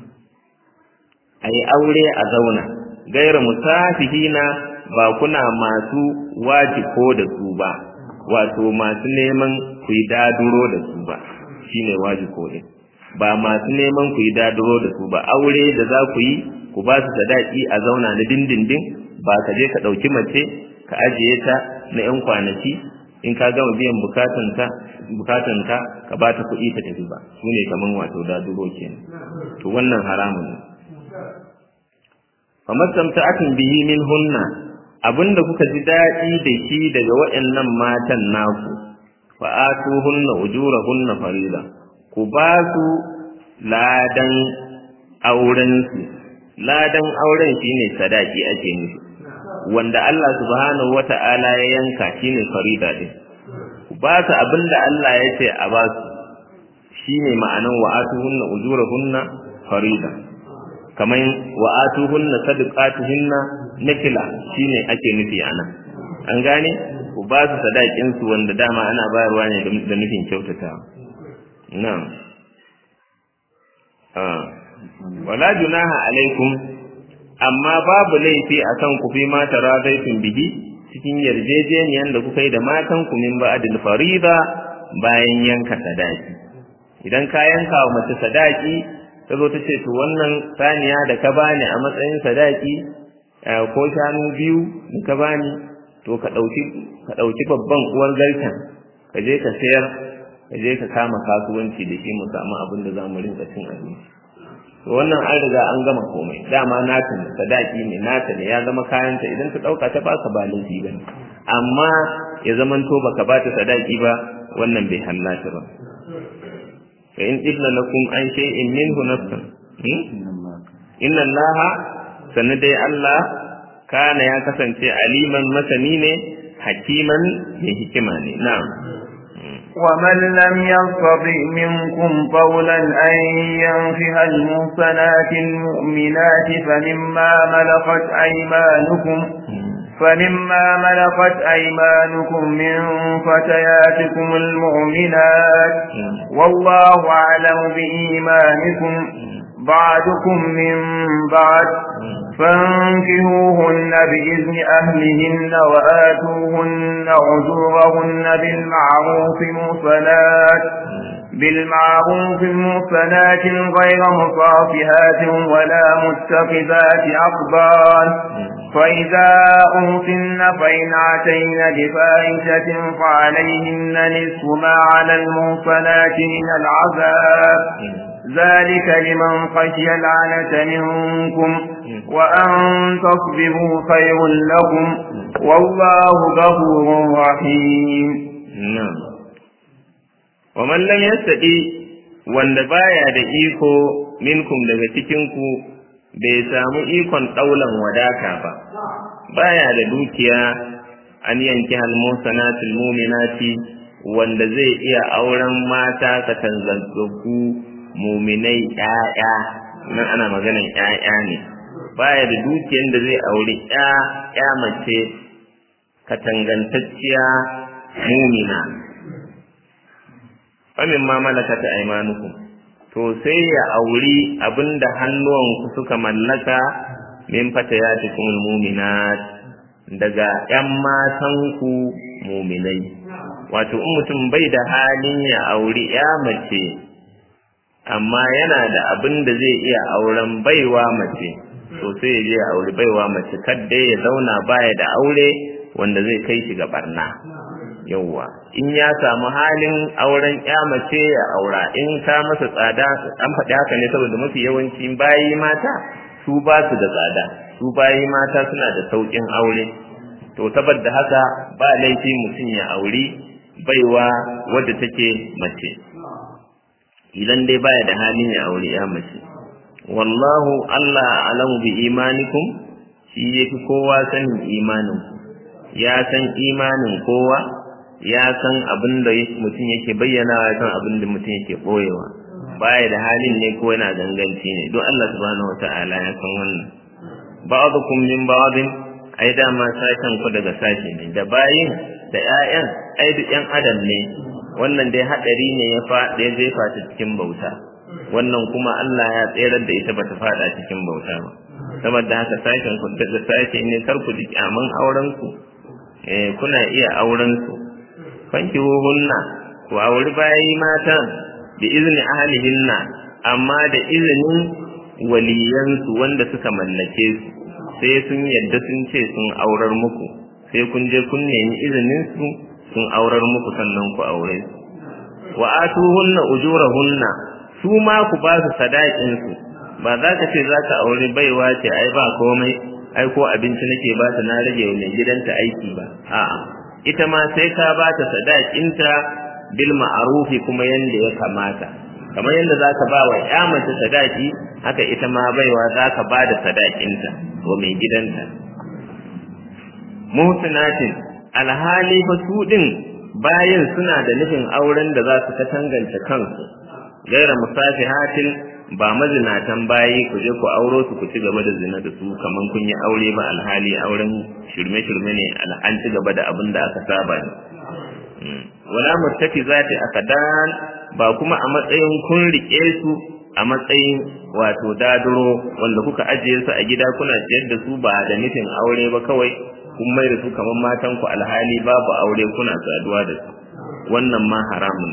a yi aure a zauna gaira musafihina ba kuna masu wajiko da su ba wato masu neman ku yi daduro da su ba shine wajiko din ba masu neman ku yi daduro da su ba aure da za ku yi ku ba su sadaki a zauna na dindindin ba ka je ka ɗauki mace ka ajiye ta na 'yan kwanaki in ka gama biyan bukatanka bukatanka ka ba ta kuɗi ta tafi ba su ne kaman wato daduro kenan to wannan haramun ne fa mastamta'atun bihi min hunna abinda kuka ji daɗi da shi daga waɗannan matan naku fa atuhunna ujurahunna farida ku ba su ladan auren su ladan auren shine sadaki ake nufi wanda Allah subhanahu wata'ala ya yanka shine farida din ku ba su abinda Allah ya ce a ba su shine ma'anan wa atuhunna ujurahunna farida kamar wa atuhunna sadaqatuhunna nafila shine ake nufi anan an gane ku ba su sadakin su wanda dama ana bayarwa ne da nufin kyautata na'am ah wala junaha alaikum amma babu laifi akan ku fi mata razaitum bihi cikin yarjejeniyan da kuka yi da matan ku min ba'dil farida bayan yanka sadaki idan ka yanka wa mace sadaki ta zo ta ce to wannan saniya da ka bani a matsayin sadaki ko shanu biyu da ka bani to ka ɗauki ka ɗauki babban uwar garken ka je ka sayar ka je ka kama kasuwanci da shi mu samu abin da za mu rinka cin abinci to wannan an riga an gama komai dama nata ne sadaki ne nata ne ya zama kayanta idan ta ɗauka ta baka ba laifi ba ne amma ya zamanto baka ba ta sadaki ba wannan bai hallata ba fa in ibna lakum an shay'in minhu nafsan inna allaha sannan dai Allah kana ya kasance aliman masani ne hakiman mai hikima ne na'am ومن لم يستطع منكم قولا أن ينفه المحصنات المؤمنات فمما ملكت أيمانكم فمما ملكت أيمانكم من فتياتكم المؤمنات والله أعلم بإيمانكم بعدكم من بعد فانكهوهن بإذن أهلهن وآتوهن عجورهن بالمعروف محصنات بالمعروف محصنات غير مصافحات ولا متخذات أقبال فإذا أوصن فإن عتين بفاحشة فعليهن نصف ما على المحصنات من العذاب ذلك لمن خشي العنة منكم وأن تصبروا خير لكم والله غفور رحيم نعم ومن لم يستطيع wanda baya da iko minkum daga cikinku bai samu ikon ɗaulan wadata ba baya da dukiya an yanki halmusanatul muminati wanda zai iya auren mata katanzantsakku muminai ƴaƴa nan ana maganan ƴaƴa ne baya da dukiyar da zai auri ƴa mace katangantacciya mumina famin ma malakata aymanukum to sai ya auri abinda hannuwanku suka mallaka min fatayatikum mu'minat daga ƴan matanku mu'minai wato in mutum bai da halin ya auri ya mace amma yana da abin da zai iya auren baiwa mace to sai ya je ya auri baiwa mace kadda ya zauna baya da aure wanda zai kai shi ga barna yauwa in ya samu halin auren ya mace ya aura in ta masa tsada an faɗi haka ne saboda mafi yawanci bayi mata su ba su da tsada su bayi mata suna da sauƙin aure to saboda haka ba laifi mutum ya auri baiwa wadda take mace idan dai baya da halin ya aure ya mace wallahu Allah alamu bi imanikum shi yafi kowa sanin imanin ya san imanin kowa ya san abin da mutum yake bayyana ya san abin da mutum yake boyewa baya da halin ne ko yana ganganci ne don Allah subhanahu wataala ya san wannan ba'dukum min ba'din ai dama sashen ku daga sashe ne da bayin da ƴaƴan ai duk ƴan adam ne wannan dai hadari ne ya fa da ya jefa ta cikin bauta wannan kuma Allah ya tserar da ita bata fada cikin bauta ba saboda haka sashen ku daga sashe ne kar ku ji kyaman auren ku eh kuna iya auren su fanki hunna ku auri bayi mata da izini ahlihinna amma da izinin waliyansu wanda suka mallake su sai sun yadda sun ce sun aurar muku sai kun je kun nemi izinin su sun aurar muku sannan ku aure su wa atuhunna ujurahunna su ma ku ba su sadakin su ba za ka ce za ka aure baiwa ce ai ba komai ai ko abinci nake ba ta na rage wa mai gidanta aiki ba a'a ita ma sai ka ba ta sadakinta bil ma'rufi kuma yanda ya kamata kamar yadda za ka ba wa ya mace sadaki haka ita ma baiwa za ka ba da sadakinta wa mai gidanta muhsinatin alhali fa su din bayan suna da nufin auren da za su katangance kansu gaira musafihatin ba mazinatan bayi ku je ku auro su ku ci gaba da zina da su kaman kun yi aure ba alhali auren shirme-shirme ne an ci gaba da abin da aka saba ne wala muttafi zati akadan ba kuma a matsayin kun rike su a matsayin wato daduro wanda kuka ajiye su a gida kuna ciyar da su ba da nufin aure ba kawai kun mai da su kamar matan ku alhali babu aure kuna saduwa da su wannan ma haramun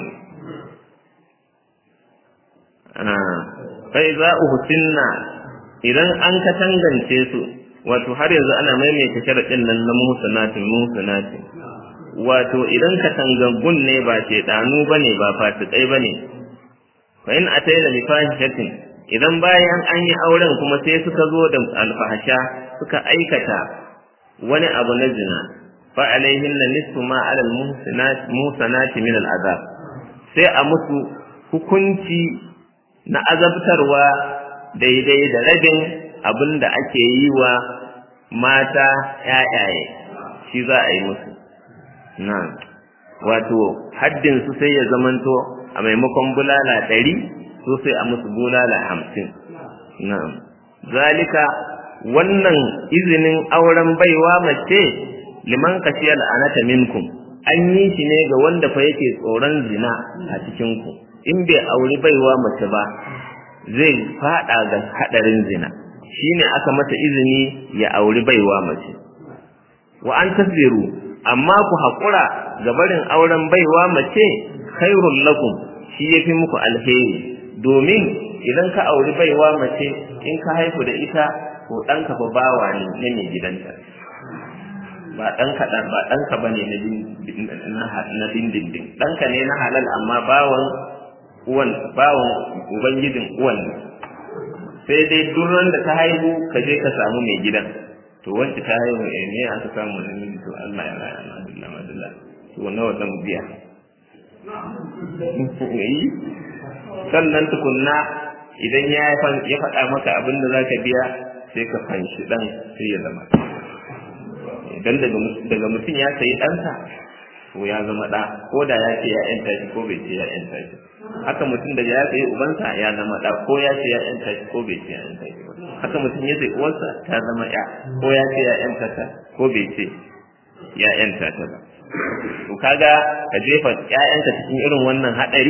ne sai za uhsinna idan an ka tangance su wato har yanzu ana maimaita sharadin nan na muhsanatin muhsanatin wato idan ka tangangun ne ba shedanu bane ba fasikai bane fa in ataina bi fahishatin idan bayan an yi auren kuma sai suka zo da alfahasha suka aikata wani abu na zina fa alaihinna nisfu ma ala al-muhsanati min al-azab sai a musu hukunci na azabtarwa daidai da rabin abin da ake yi wa mata ƴaƴaye shi za a yi musu na wato haddinsu sai ya zamanto a maimakon bulala ɗari so sai a musu bulala hamsin na zalika wannan izinin auren baiwa mace liman kashiyar anata minkum an yi shi ne ga wanda fa yake tsoron zina a cikinku in bai auri baiwa mace ba zai fada ga hadarin zina shine aka mata izini ya auri baiwa mace wa an tasbiru amma ku hakura ga barin auren baiwa mace khairul lakum shi yafi muku alheri domin idan ka auri baiwa mace in ka haifu da ita ko ɗanka ba bawa ne na mai gidanta ba ɗanka ɗan ba ɗanka ba ne na dindindin ɗanka ne na halal amma bawan uwan bawan ubangijin uwan ne sai dai duran da ta haihu ka je ka samu mai gidan to wacce ta haihu eh ne aka samu da miji to Allah ya raya na Allah madalla to nawa zan biya sannan tukunna idan ya ya faɗa maka abin da zaka biya sai ka fanshi dan sai ya zama idan daga mutum ya sayi ɗansa to ya zama ɗa ko da ya ce ya yanta shi ko bai ce ya yanta shi haka mutum da ya sayi ubansa ya zama ɗa ko ya ce ya yanta shi ko bai ce ya yanta shi haka mutum ya sayi uwarsa ta zama ya ko ya ce ya yanta ta ko bai ce ya yanta ta ba to kaga ka jefa ƴaƴanka cikin irin wannan hadari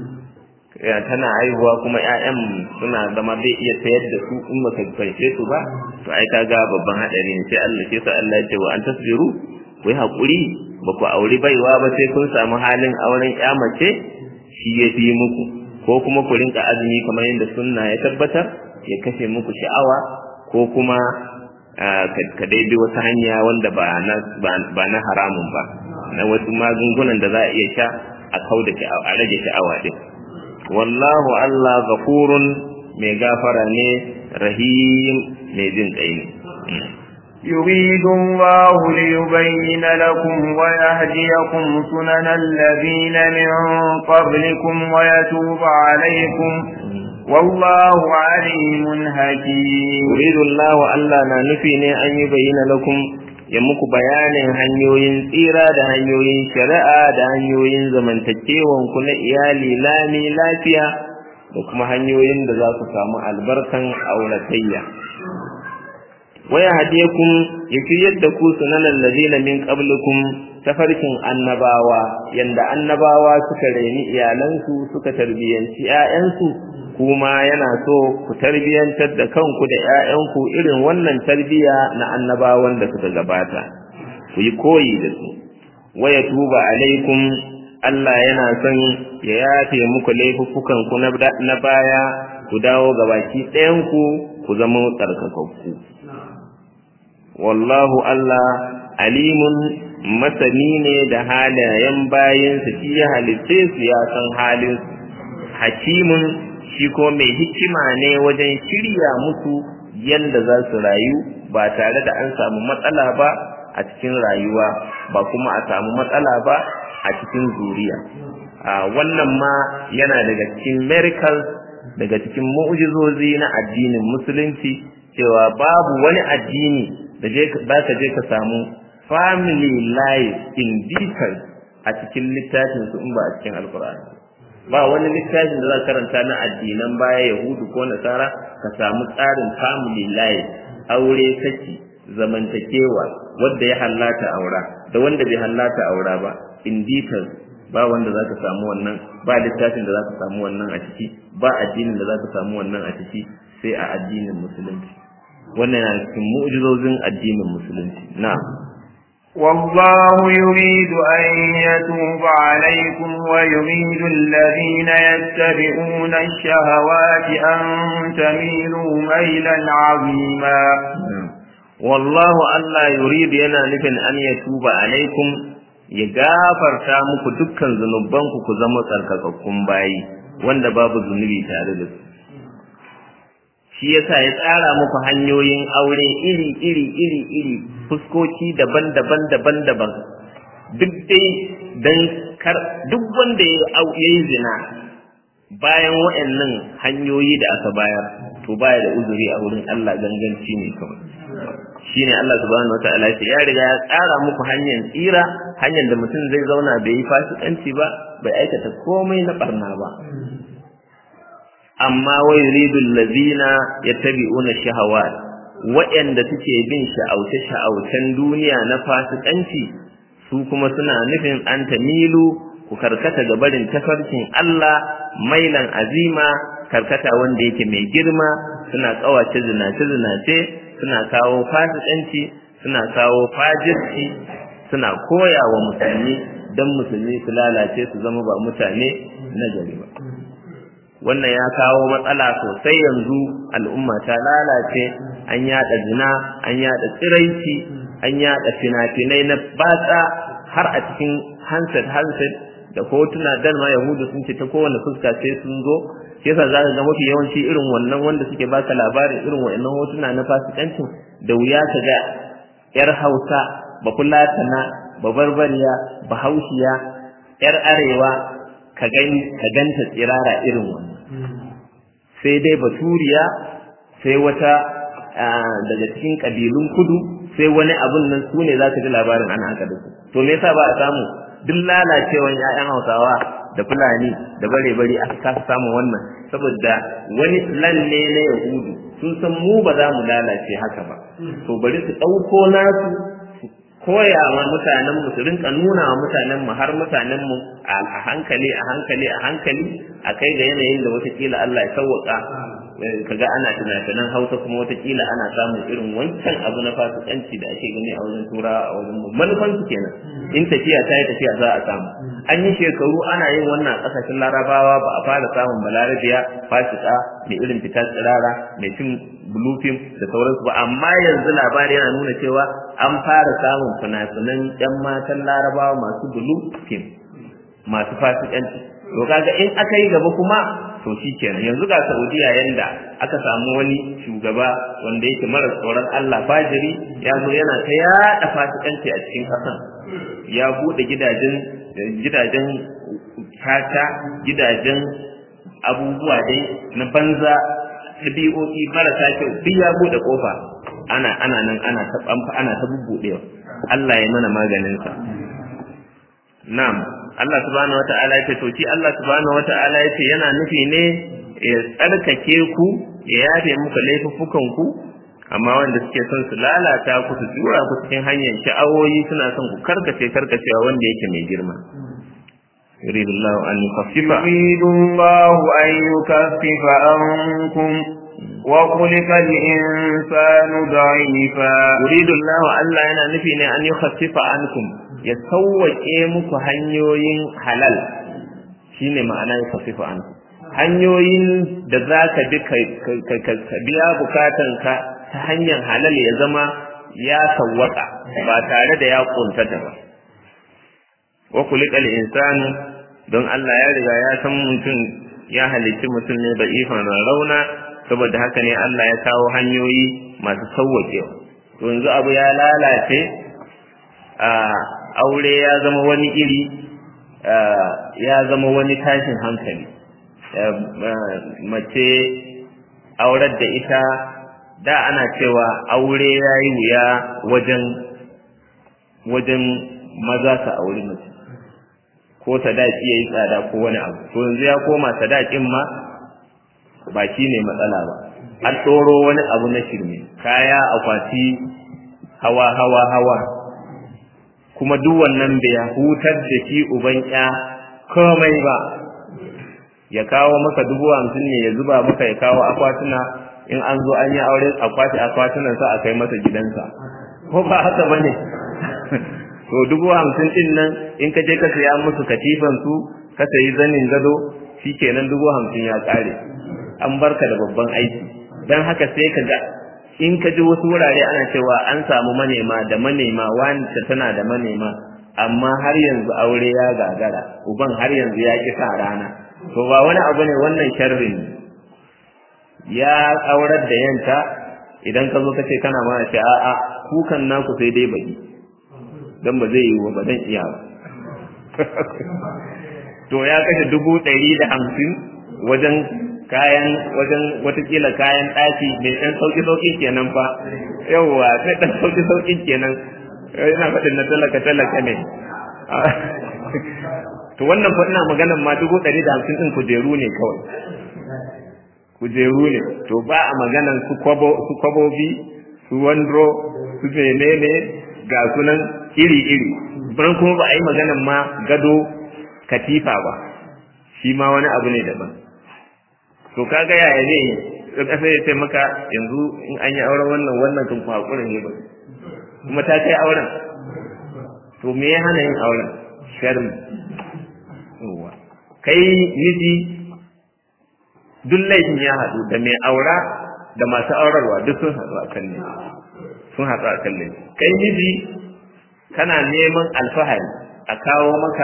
tana haihuwa kuma ƴaƴan suna zama zai iya sayar da su in baka fanshe su ba to ai kaga babban hadari ne sai Allah sai sa Allah ya ce wa an tasbiru ku yi hakuri ba ku auri baiwa ba sai kun samu halin auren ƴa mace shi ya fi muku ko kuma ku rinka azumi kamar yadda sunna ya tabbatar ya kashe muku sha'awa ko kuma ka daidai wata hanya wanda ba na ba na haramun ba na wasu magungunan da za a iya sha a kauda a rage sha'awa din wallahu Allah gafurun mai gafara ne rahim mai jin kai ne يريد الله ليبين لكم ويهديكم سنن الذين من قبلكم ويتوب عليكم والله عليم حكيم يريد الله ألا ننفي أن يبين لكم ya muku bayanin hanyoyin tsira da hanyoyin shari'a da hanyoyin zamantakewan ku na iyali lami lafiya da kuma hanyoyin da za ku samu albarkan auratayya waya hadiyakum ya fiye da ku sunanan ladina min qablikum tafarkin annabawa yanda annabawa suka reni iyalansu suka tarbiyanci 'ya'yansu kuma yana so ku tarbiyantar da kanku da 'ya'yanku irin wannan tarbiya na annabawan da suka gabata ku yi koyi da su waya tuba alaikum Allah yana son ya yafe muku laifuffukan ku na baya ku dawo gabaki ɗayanku ku zama tsarkakakku wallahu Allah alimun masani ne da halayen bayansa shi ya halitte su ya san halin hakimun shi ko mai hikima ne wajen shirya musu yadda za su rayu ba tare da an samu matsala ba a cikin rayuwa ba kuma a samu matsala ba a cikin zuriya wannan ma yana daga cikin miracles daga cikin mu'jizozi na addinin musulunci cewa babu wani addini da za ka je ka samu family life in detail a cikin littafin su in ba a cikin alkur'ani ba wani littafin da za ka karanta na addinan baya yahudu ko nasara ka samu tsarin family life aure saki zamantakewa wanda ya hallata aura da wanda bai hallata aura ba in detail ba wanda za ka samu wannan ba littafin da za ka samu wannan a ciki ba addinin da za ka samu wannan a ciki sai a addinin musulunci wannan yana cikin mu'jizozin addinin musulunci na'am والله يريد أن يتوب عليكم ويريد الذين يتبعون الشهوات أن تميلوا ميلا عظيما والله ألا يريد ينا نفن أن يتوب عليكم يغافر تامك دكا ذنوبانك كزمت أركاكم باي wanda babu zunubi tare da su shi yasa ya tsara muku hanyoyin aure iri iri iri iri fuskoki daban-daban daban-daban duk dai dan kar duk wanda ya yi zina bayan waɗannan hanyoyi da aka bayar to baya da uzuri a wurin Allah ganganci ne kawai shine Allah subhanahu wataala ya riga ya tsara muku hanyar tsira hanyar da mutum zai zauna bai yi fasikanci ba bai aikata komai na barna ba amma wa yuridul ladina yattabi'una shahawat wa'anda suke bin sha'auce sha'aucen duniya na fasikanci su kuma suna nufin an tamilu ku karkata ga barin tafarkin Allah mailan azima karkata wanda yake mai girma suna kawace zinace zinace suna kawo fasikanci suna kawo fajirci suna koya wa musulmi don musulmi su lalace su zama ba mutane na gari ba wannan ya kawo matsala sosai yanzu al'umma ta lalace an yada zina an yada tsiraici an yada fina-finai na batsa har a cikin handset handset da hotuna dan ma yahudu sun ce ta kowane fuska sai sun zo yasa za ka ga mafi yawanci irin wannan wanda suke baka labarin irin wa'annan hotuna na fasikancin da wuya ka ga yar hausa ba fulatana ba barbariya ba haushiya yar arewa ka ganta tsirara irin wannan sai dai baturiya sai wata daga cikin ƙabilun kudu sai wani abun nan su ne za ka ji labarin ana haka da su to me yasa ba a samu duk lalacewan 'ya'yan hausawa da fulani da bare bari aka kasa samun wannan saboda wani lalle na yahudu sun san mu ba za mu lalace haka ba to bari su ɗauko nasu koya wa mutanen mu su rinka nuna wa mutanen mu har mutanen mu a hankali a hankali a hankali a kai ga yanayin da watakila Allah ya sauwaka kaga ana tunatunan Hausa kuma watakila ana samun irin wancan abu na fasikanci da ake gani a wajen turawa a wajen mu manufan su kenan in tafiya ta yi tafiya za a samu an yi shekaru ana yin wannan a ƙasashen larabawa ba a fara samun balarabiya fasika mai irin fita tsirara mai cin bulufin da sauransu ba amma yanzu labari yana nuna cewa an fara samun fina-finan yan matan larabawa masu bulufin masu fasikanci to kaga in aka yi gaba kuma to shi kenan yanzu ga saudiya yanda aka samu wani shugaba wanda yake mara tsoron allah fajiri ya zo yana ta yaɗa fasikanci a cikin ƙasan ya buɗe gidajen gidajen tata gidajen abubuwa dai na banza ɗabi'o'i marasa kyau duk ya buɗe ƙofa ana ana nan ana ta ana ta bubbuɗewa Allah ya mana maganin sa na'am Allah subhanahu wata'ala ya ce to shi Allah subhanahu wata'ala ya ce yana nufi ne ya tsarkake ku ya yafe muku laifuffukan ku amma wanda suke son su lalata ku su tura ku cikin hanyar sha'awoyi suna son ku karkace karkacewa wanda yake mai girma يريد الله أن يخفف يريد الله أن يكفف عنكم وخلق الإنسان ضعيفا يريد الله ألا أنا نفي أن يخفف عنكم يسوى إيمك هنيوين حلال شيني معنى يخفف عنكم hanyoyin da za ka bi ka biya bukatanka ta hanyar halal ya zama ya sawwaka ba tare da ya kuntata ba wa kulikal insanu don Allah ya riga ya san mutum ya halicci mutum ne da ifan rauna saboda haka ne Allah ya kawo hanyoyi masu sauwaƙewa to yanzu abu ya lalace a aure ya zama wani iri ya zama wani tashin hankali mace aurar da ita da ana cewa aure ya yi wuya wajen wajen maza ka auri mace ko sadaki ya yi tsada ko wani abu to yanzu ya koma sadakin ma ba shi ne matsala ba an ɗoro wani abu na shirme kaya akwati hawa hawa hawa kuma duk wannan bai hutar da shi uban ya komai ba ya kawo maka dubu hamsin ne ya zuba maka ya kawo akwatuna in an zo an yi aure akwati akwatunan sa a kai masa gidansa ko ba haka ba ne to dubu hamsin din nan in ka je ka saya musu katifan su ka sayi zanin gado shikenan dubu hamsin ya kare an barka da babban aiki dan haka sai ka ga in ka ji wasu wurare ana cewa an samu manema da manema wanda tana da manema amma har yanzu aure ya gagara uban har yanzu ya ki sa rana to ba wani abu ne wannan sharrin ya aurar da yanta idan ka zo ka ce kana mana ce a'a kukan naku sai dai baki dan ba zai yi wa ba dan iya ba to ya kashe dubu ɗari da hamsin wajen kayan wajen watakila kayan ɗaki mai ɗan sauƙi sauƙi kenan fa yawwa sai ɗan sauƙi sauƙi kenan yana faɗin na talaka talaka ne to wannan fa ina maganan ma dubu ɗari da hamsin ɗin kujeru ne kawai kujeru ne to ba a maganan su kwabobi su wandro su menene ga sunan iri-iri ban kuma ba a yi maganan ma gado katifa ba shi ma wani abu ne daban to kaga yaya ne da kasa ya ce maka yanzu in an yi auren wannan wannan kan ku hakurin ne ba kuma ta kai auren to me ya hana yin auren sharri kai miji duk laifin ya haɗu da mai aura da masu aurarwa duk sun haɗu a kan ne sun haɗu a kan laifi kai miji kana neman alfahari a kawo maka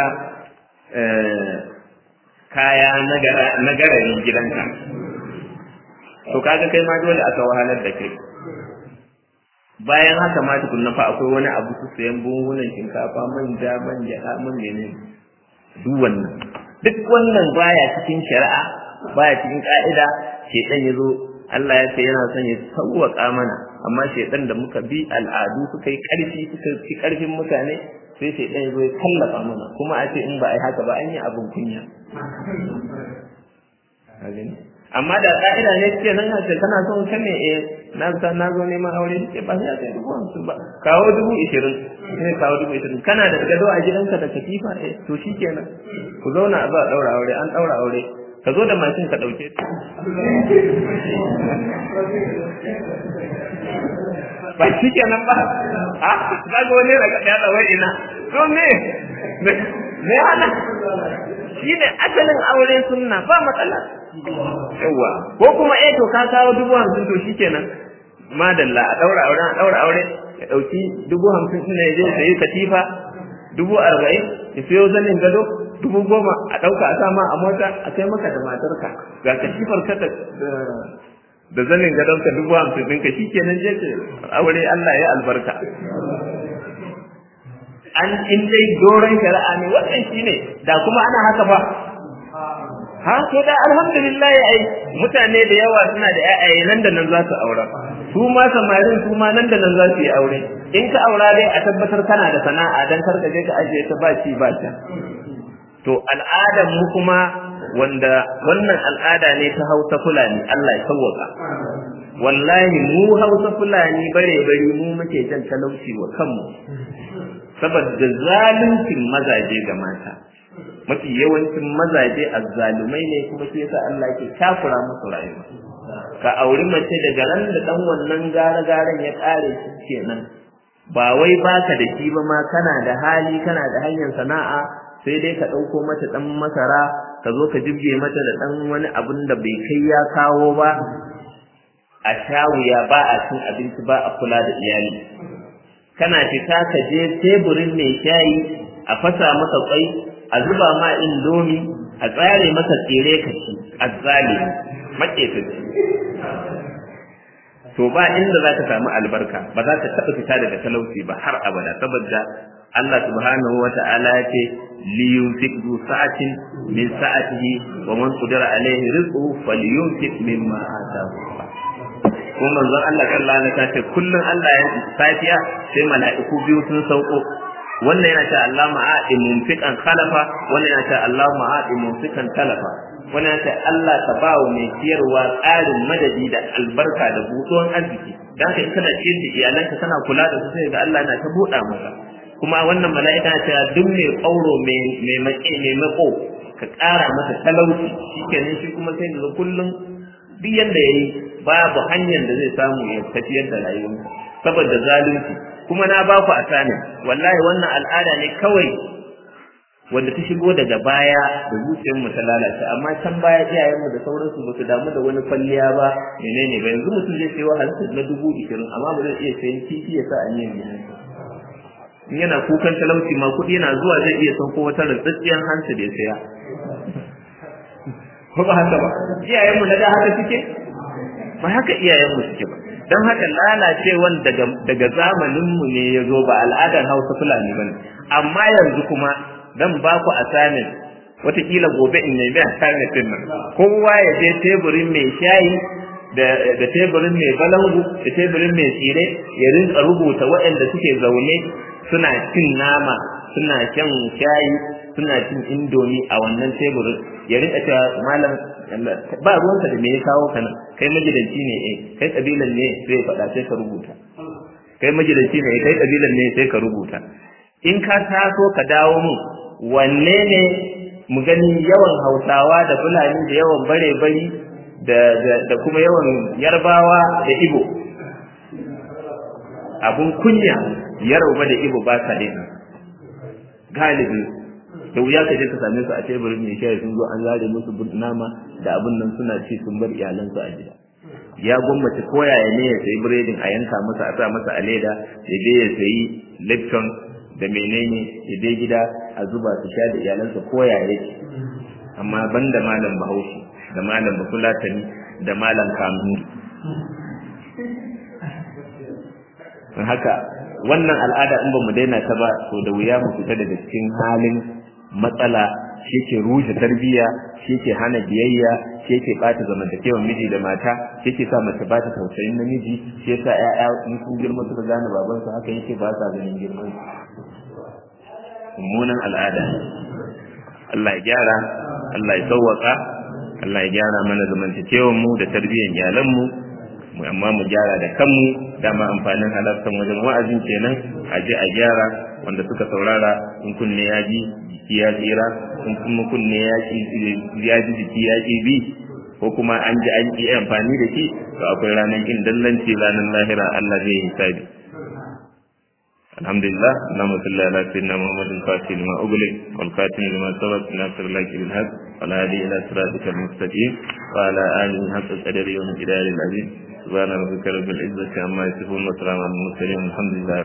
kaya na gararin gidanka to kaga kai ma dole aka wahalar da kai bayan haka ma tukunna fa akwai wani abu su sayan buhunan shinkafa manja manja man menene duk wannan duk wannan baya cikin shari'a baya cikin ka'ida shedan yazo Allah ya ce yana son ya sauwaka mana amma shedan da muka bi al'adu suka yi karfi suka fi karfin mutane sai shedan yazo ya kallafa mana kuma a ce in ba ai haka ba an yi abin kunya amma da ka'ida ne ce nan ce kana son ka ne eh na sa na zo neman aure ce ba sai kai dubu hamsin ba kawo dubu ishirin sai kawo dubu ishirin kana da gado a gidanka da katifa eh to shikenan ku zauna a zo a daura aure an daura aure ka zo da mashin ka dauke ta ba shikenan ba a ka ga wani daga ya da wai ina to me me hana shine asalin aure sunna ba matsala yawa ko kuma eh to ka kawo dubu hamsin to shikenan madalla a daura aure a daura aure ya dauki dubu hamsin din ya je sayi katifa dubu arba'in ya sayo zanin gado dubu goma a dauka a sama a mota a kai maka da matarka ga katifar ka da da zanin gadon ka dubu hamsin ɗinka shikenan je ce aure Allah ya albarka an in dai doron shari'a ne wannan shine da kuma ana haka ba ha ko da alhamdulillah ai mutane da yawa suna da ƴaƴaye nan da nan za su aura su ma samarin su ma nan da nan za su yi aure in ka aura dai a tabbatar kana da sana'a dan kar ka je ka ajiye ta ba ci ba ta to al'adar mu kuma wanda wannan al'ada ne ta Hausa Fulani Allah ya sauwaka wallahi mu Hausa Fulani bare bare mu muke jan talauci wa kanmu saboda zaluncin mazaje ga mata mafi yawancin mazaje azzalumai ne kuma shi yasa Allah ke takura musu rayuwa ka auri mace daga ran da dan wannan gara garan ya kare shi kenan ba wai baka da shi ba ma kana da hali kana da hanyar sana'a sai dai ka ɗauko mata ɗan masara ka zo ka jibge mata da ɗan wani abun da bai kai ya kawo ba a shawuya ba a cin abinci ba a kula da iyali kana fita ka je teburin mai shayi a fasa masa kwai a zuba ma indomi a tsare masa tsire ka ci a zalimi maƙetaci to ba inda za ka samu albarka ba za ka taɓa fita daga talauci ba har abada saboda Allah subhanahu wa ta'ala ya ce li yunfiq du sa'atin min sa'atihi wa man qadara alayhi rizquhu falyunfiq mimma ataahu kuma manzon Allah sallallahu alaihi wasallam ce kullun Allah ya safiya sai mala'iku biyu sun sauko wannan yana ta Allah ma'adi munfiqan khalafa wannan yana ta Allah ma'adi munfiqan talafa wannan yana ta Allah ta bawo mai ciyarwa tsarin madadi da albarka da buɗon arziki dan kai kana ciyar da iyalanka kana kula da su sai ga Allah na ta buɗa maka kuma wannan mala'ika ta duk mai ƙauro mai mai maƙe mai mako ka ƙara masa talauci shikenan shi kuma sai ga kullum duk yanda yayi babu hanyar da zai samu ya tafiyar da rayuwarsa saboda zalunci kuma na ba ku asani wallahi wannan al'ada ne kawai wanda ta shigo daga baya da zuciyar mu ta lalace amma can baya iyayen mu da sauransu ba su damu da wani kwalliya ba menene ba yanzu mutum zai sayo halittar na dubu ishirin amma ba zai iya sayan kifi ya sa a niyan gidansa in yana kukan talauci ma kuɗi yana zuwa zai iya sauko wata rantsatsiyar hansu da ya saya ko ba haka ba iyayenmu na da haka suke ba haka iyayenmu suke ba don haka lalacewan daga daga zamaninmu ne ya zo ba al'adar hausa fulani ba ne amma yanzu kuma dan ba ku assignment wataƙila gobe in nemi assignment din nan kowa ya je teburin mai shayi da teburin mai balangu da teburin mai tsire ya rinka rubuta waɗanda suke zaune suna cin nama suna shan shayi suna cin indomi a wannan teburin ya rinka cewa malam ba ruwanka da me ya kawo kana kai magidanci ne eh kai kabilan ne sai faɗa sai ka rubuta kai magidanci ne kai kabilan ne sai ka rubuta in ka taso ka dawo mu wanne ne mu gani yawan hausawa da fulani da yawan bare bari da da kuma yawan yarbawa da ibo abun kunya yarba da ibo ba sa daina galibi da wuya ka je ka same su a teburin mai shayi sun zo an zare musu nama da abin nan suna ci sun bar iyalansu a gida ya gwammace koyaya ne ya sayi biredin a yanka masa a sa masa a leda ya je ya sayi lipton da menene ya je gida a zuba su sha da iyalansa koyaya yake amma banda malam bahaushe da malam bafulatani da malam kanuri haka wannan al'ada in ba mu daina ta ba to da wuya mu fita daga cikin halin matsala shi ke rushe tarbiyya shi ke hana biyayya shi ke bata zamantakewar miji da mata shi ke sa mace bata tausayin namiji shi yasa ƴaƴa in sun girma suka gane baban su haka yake ba sa ganin girman mummunan al'ada Allah ya gyara Allah ya sauwaka Allah ya gyara mana zamantakewar mu da tarbiyyar iyalan mu mu amma mu gyara da kanmu dama amfanin halartar wajen wa'azin kenan a je a gyara wanda suka saurara in kunne ya ji jiki ya tsira in kuma kunne ya ji jiki ya ki bi ko kuma an ji an yi amfani da shi to akwai ranar kin dallanci ranar lahira Allah zai hisabi alhamdulillah اللهم صل على سيدنا محمد الفاتح لما أغلق والخاتم لما سبق ناصر الله بالحق والهادي إلى صراطك المستقيم وعلى آله حق القدر يوم الجلال العظيم سبحان ربك رب العزة عما يصفون وسلام على المرسلين الحمد لله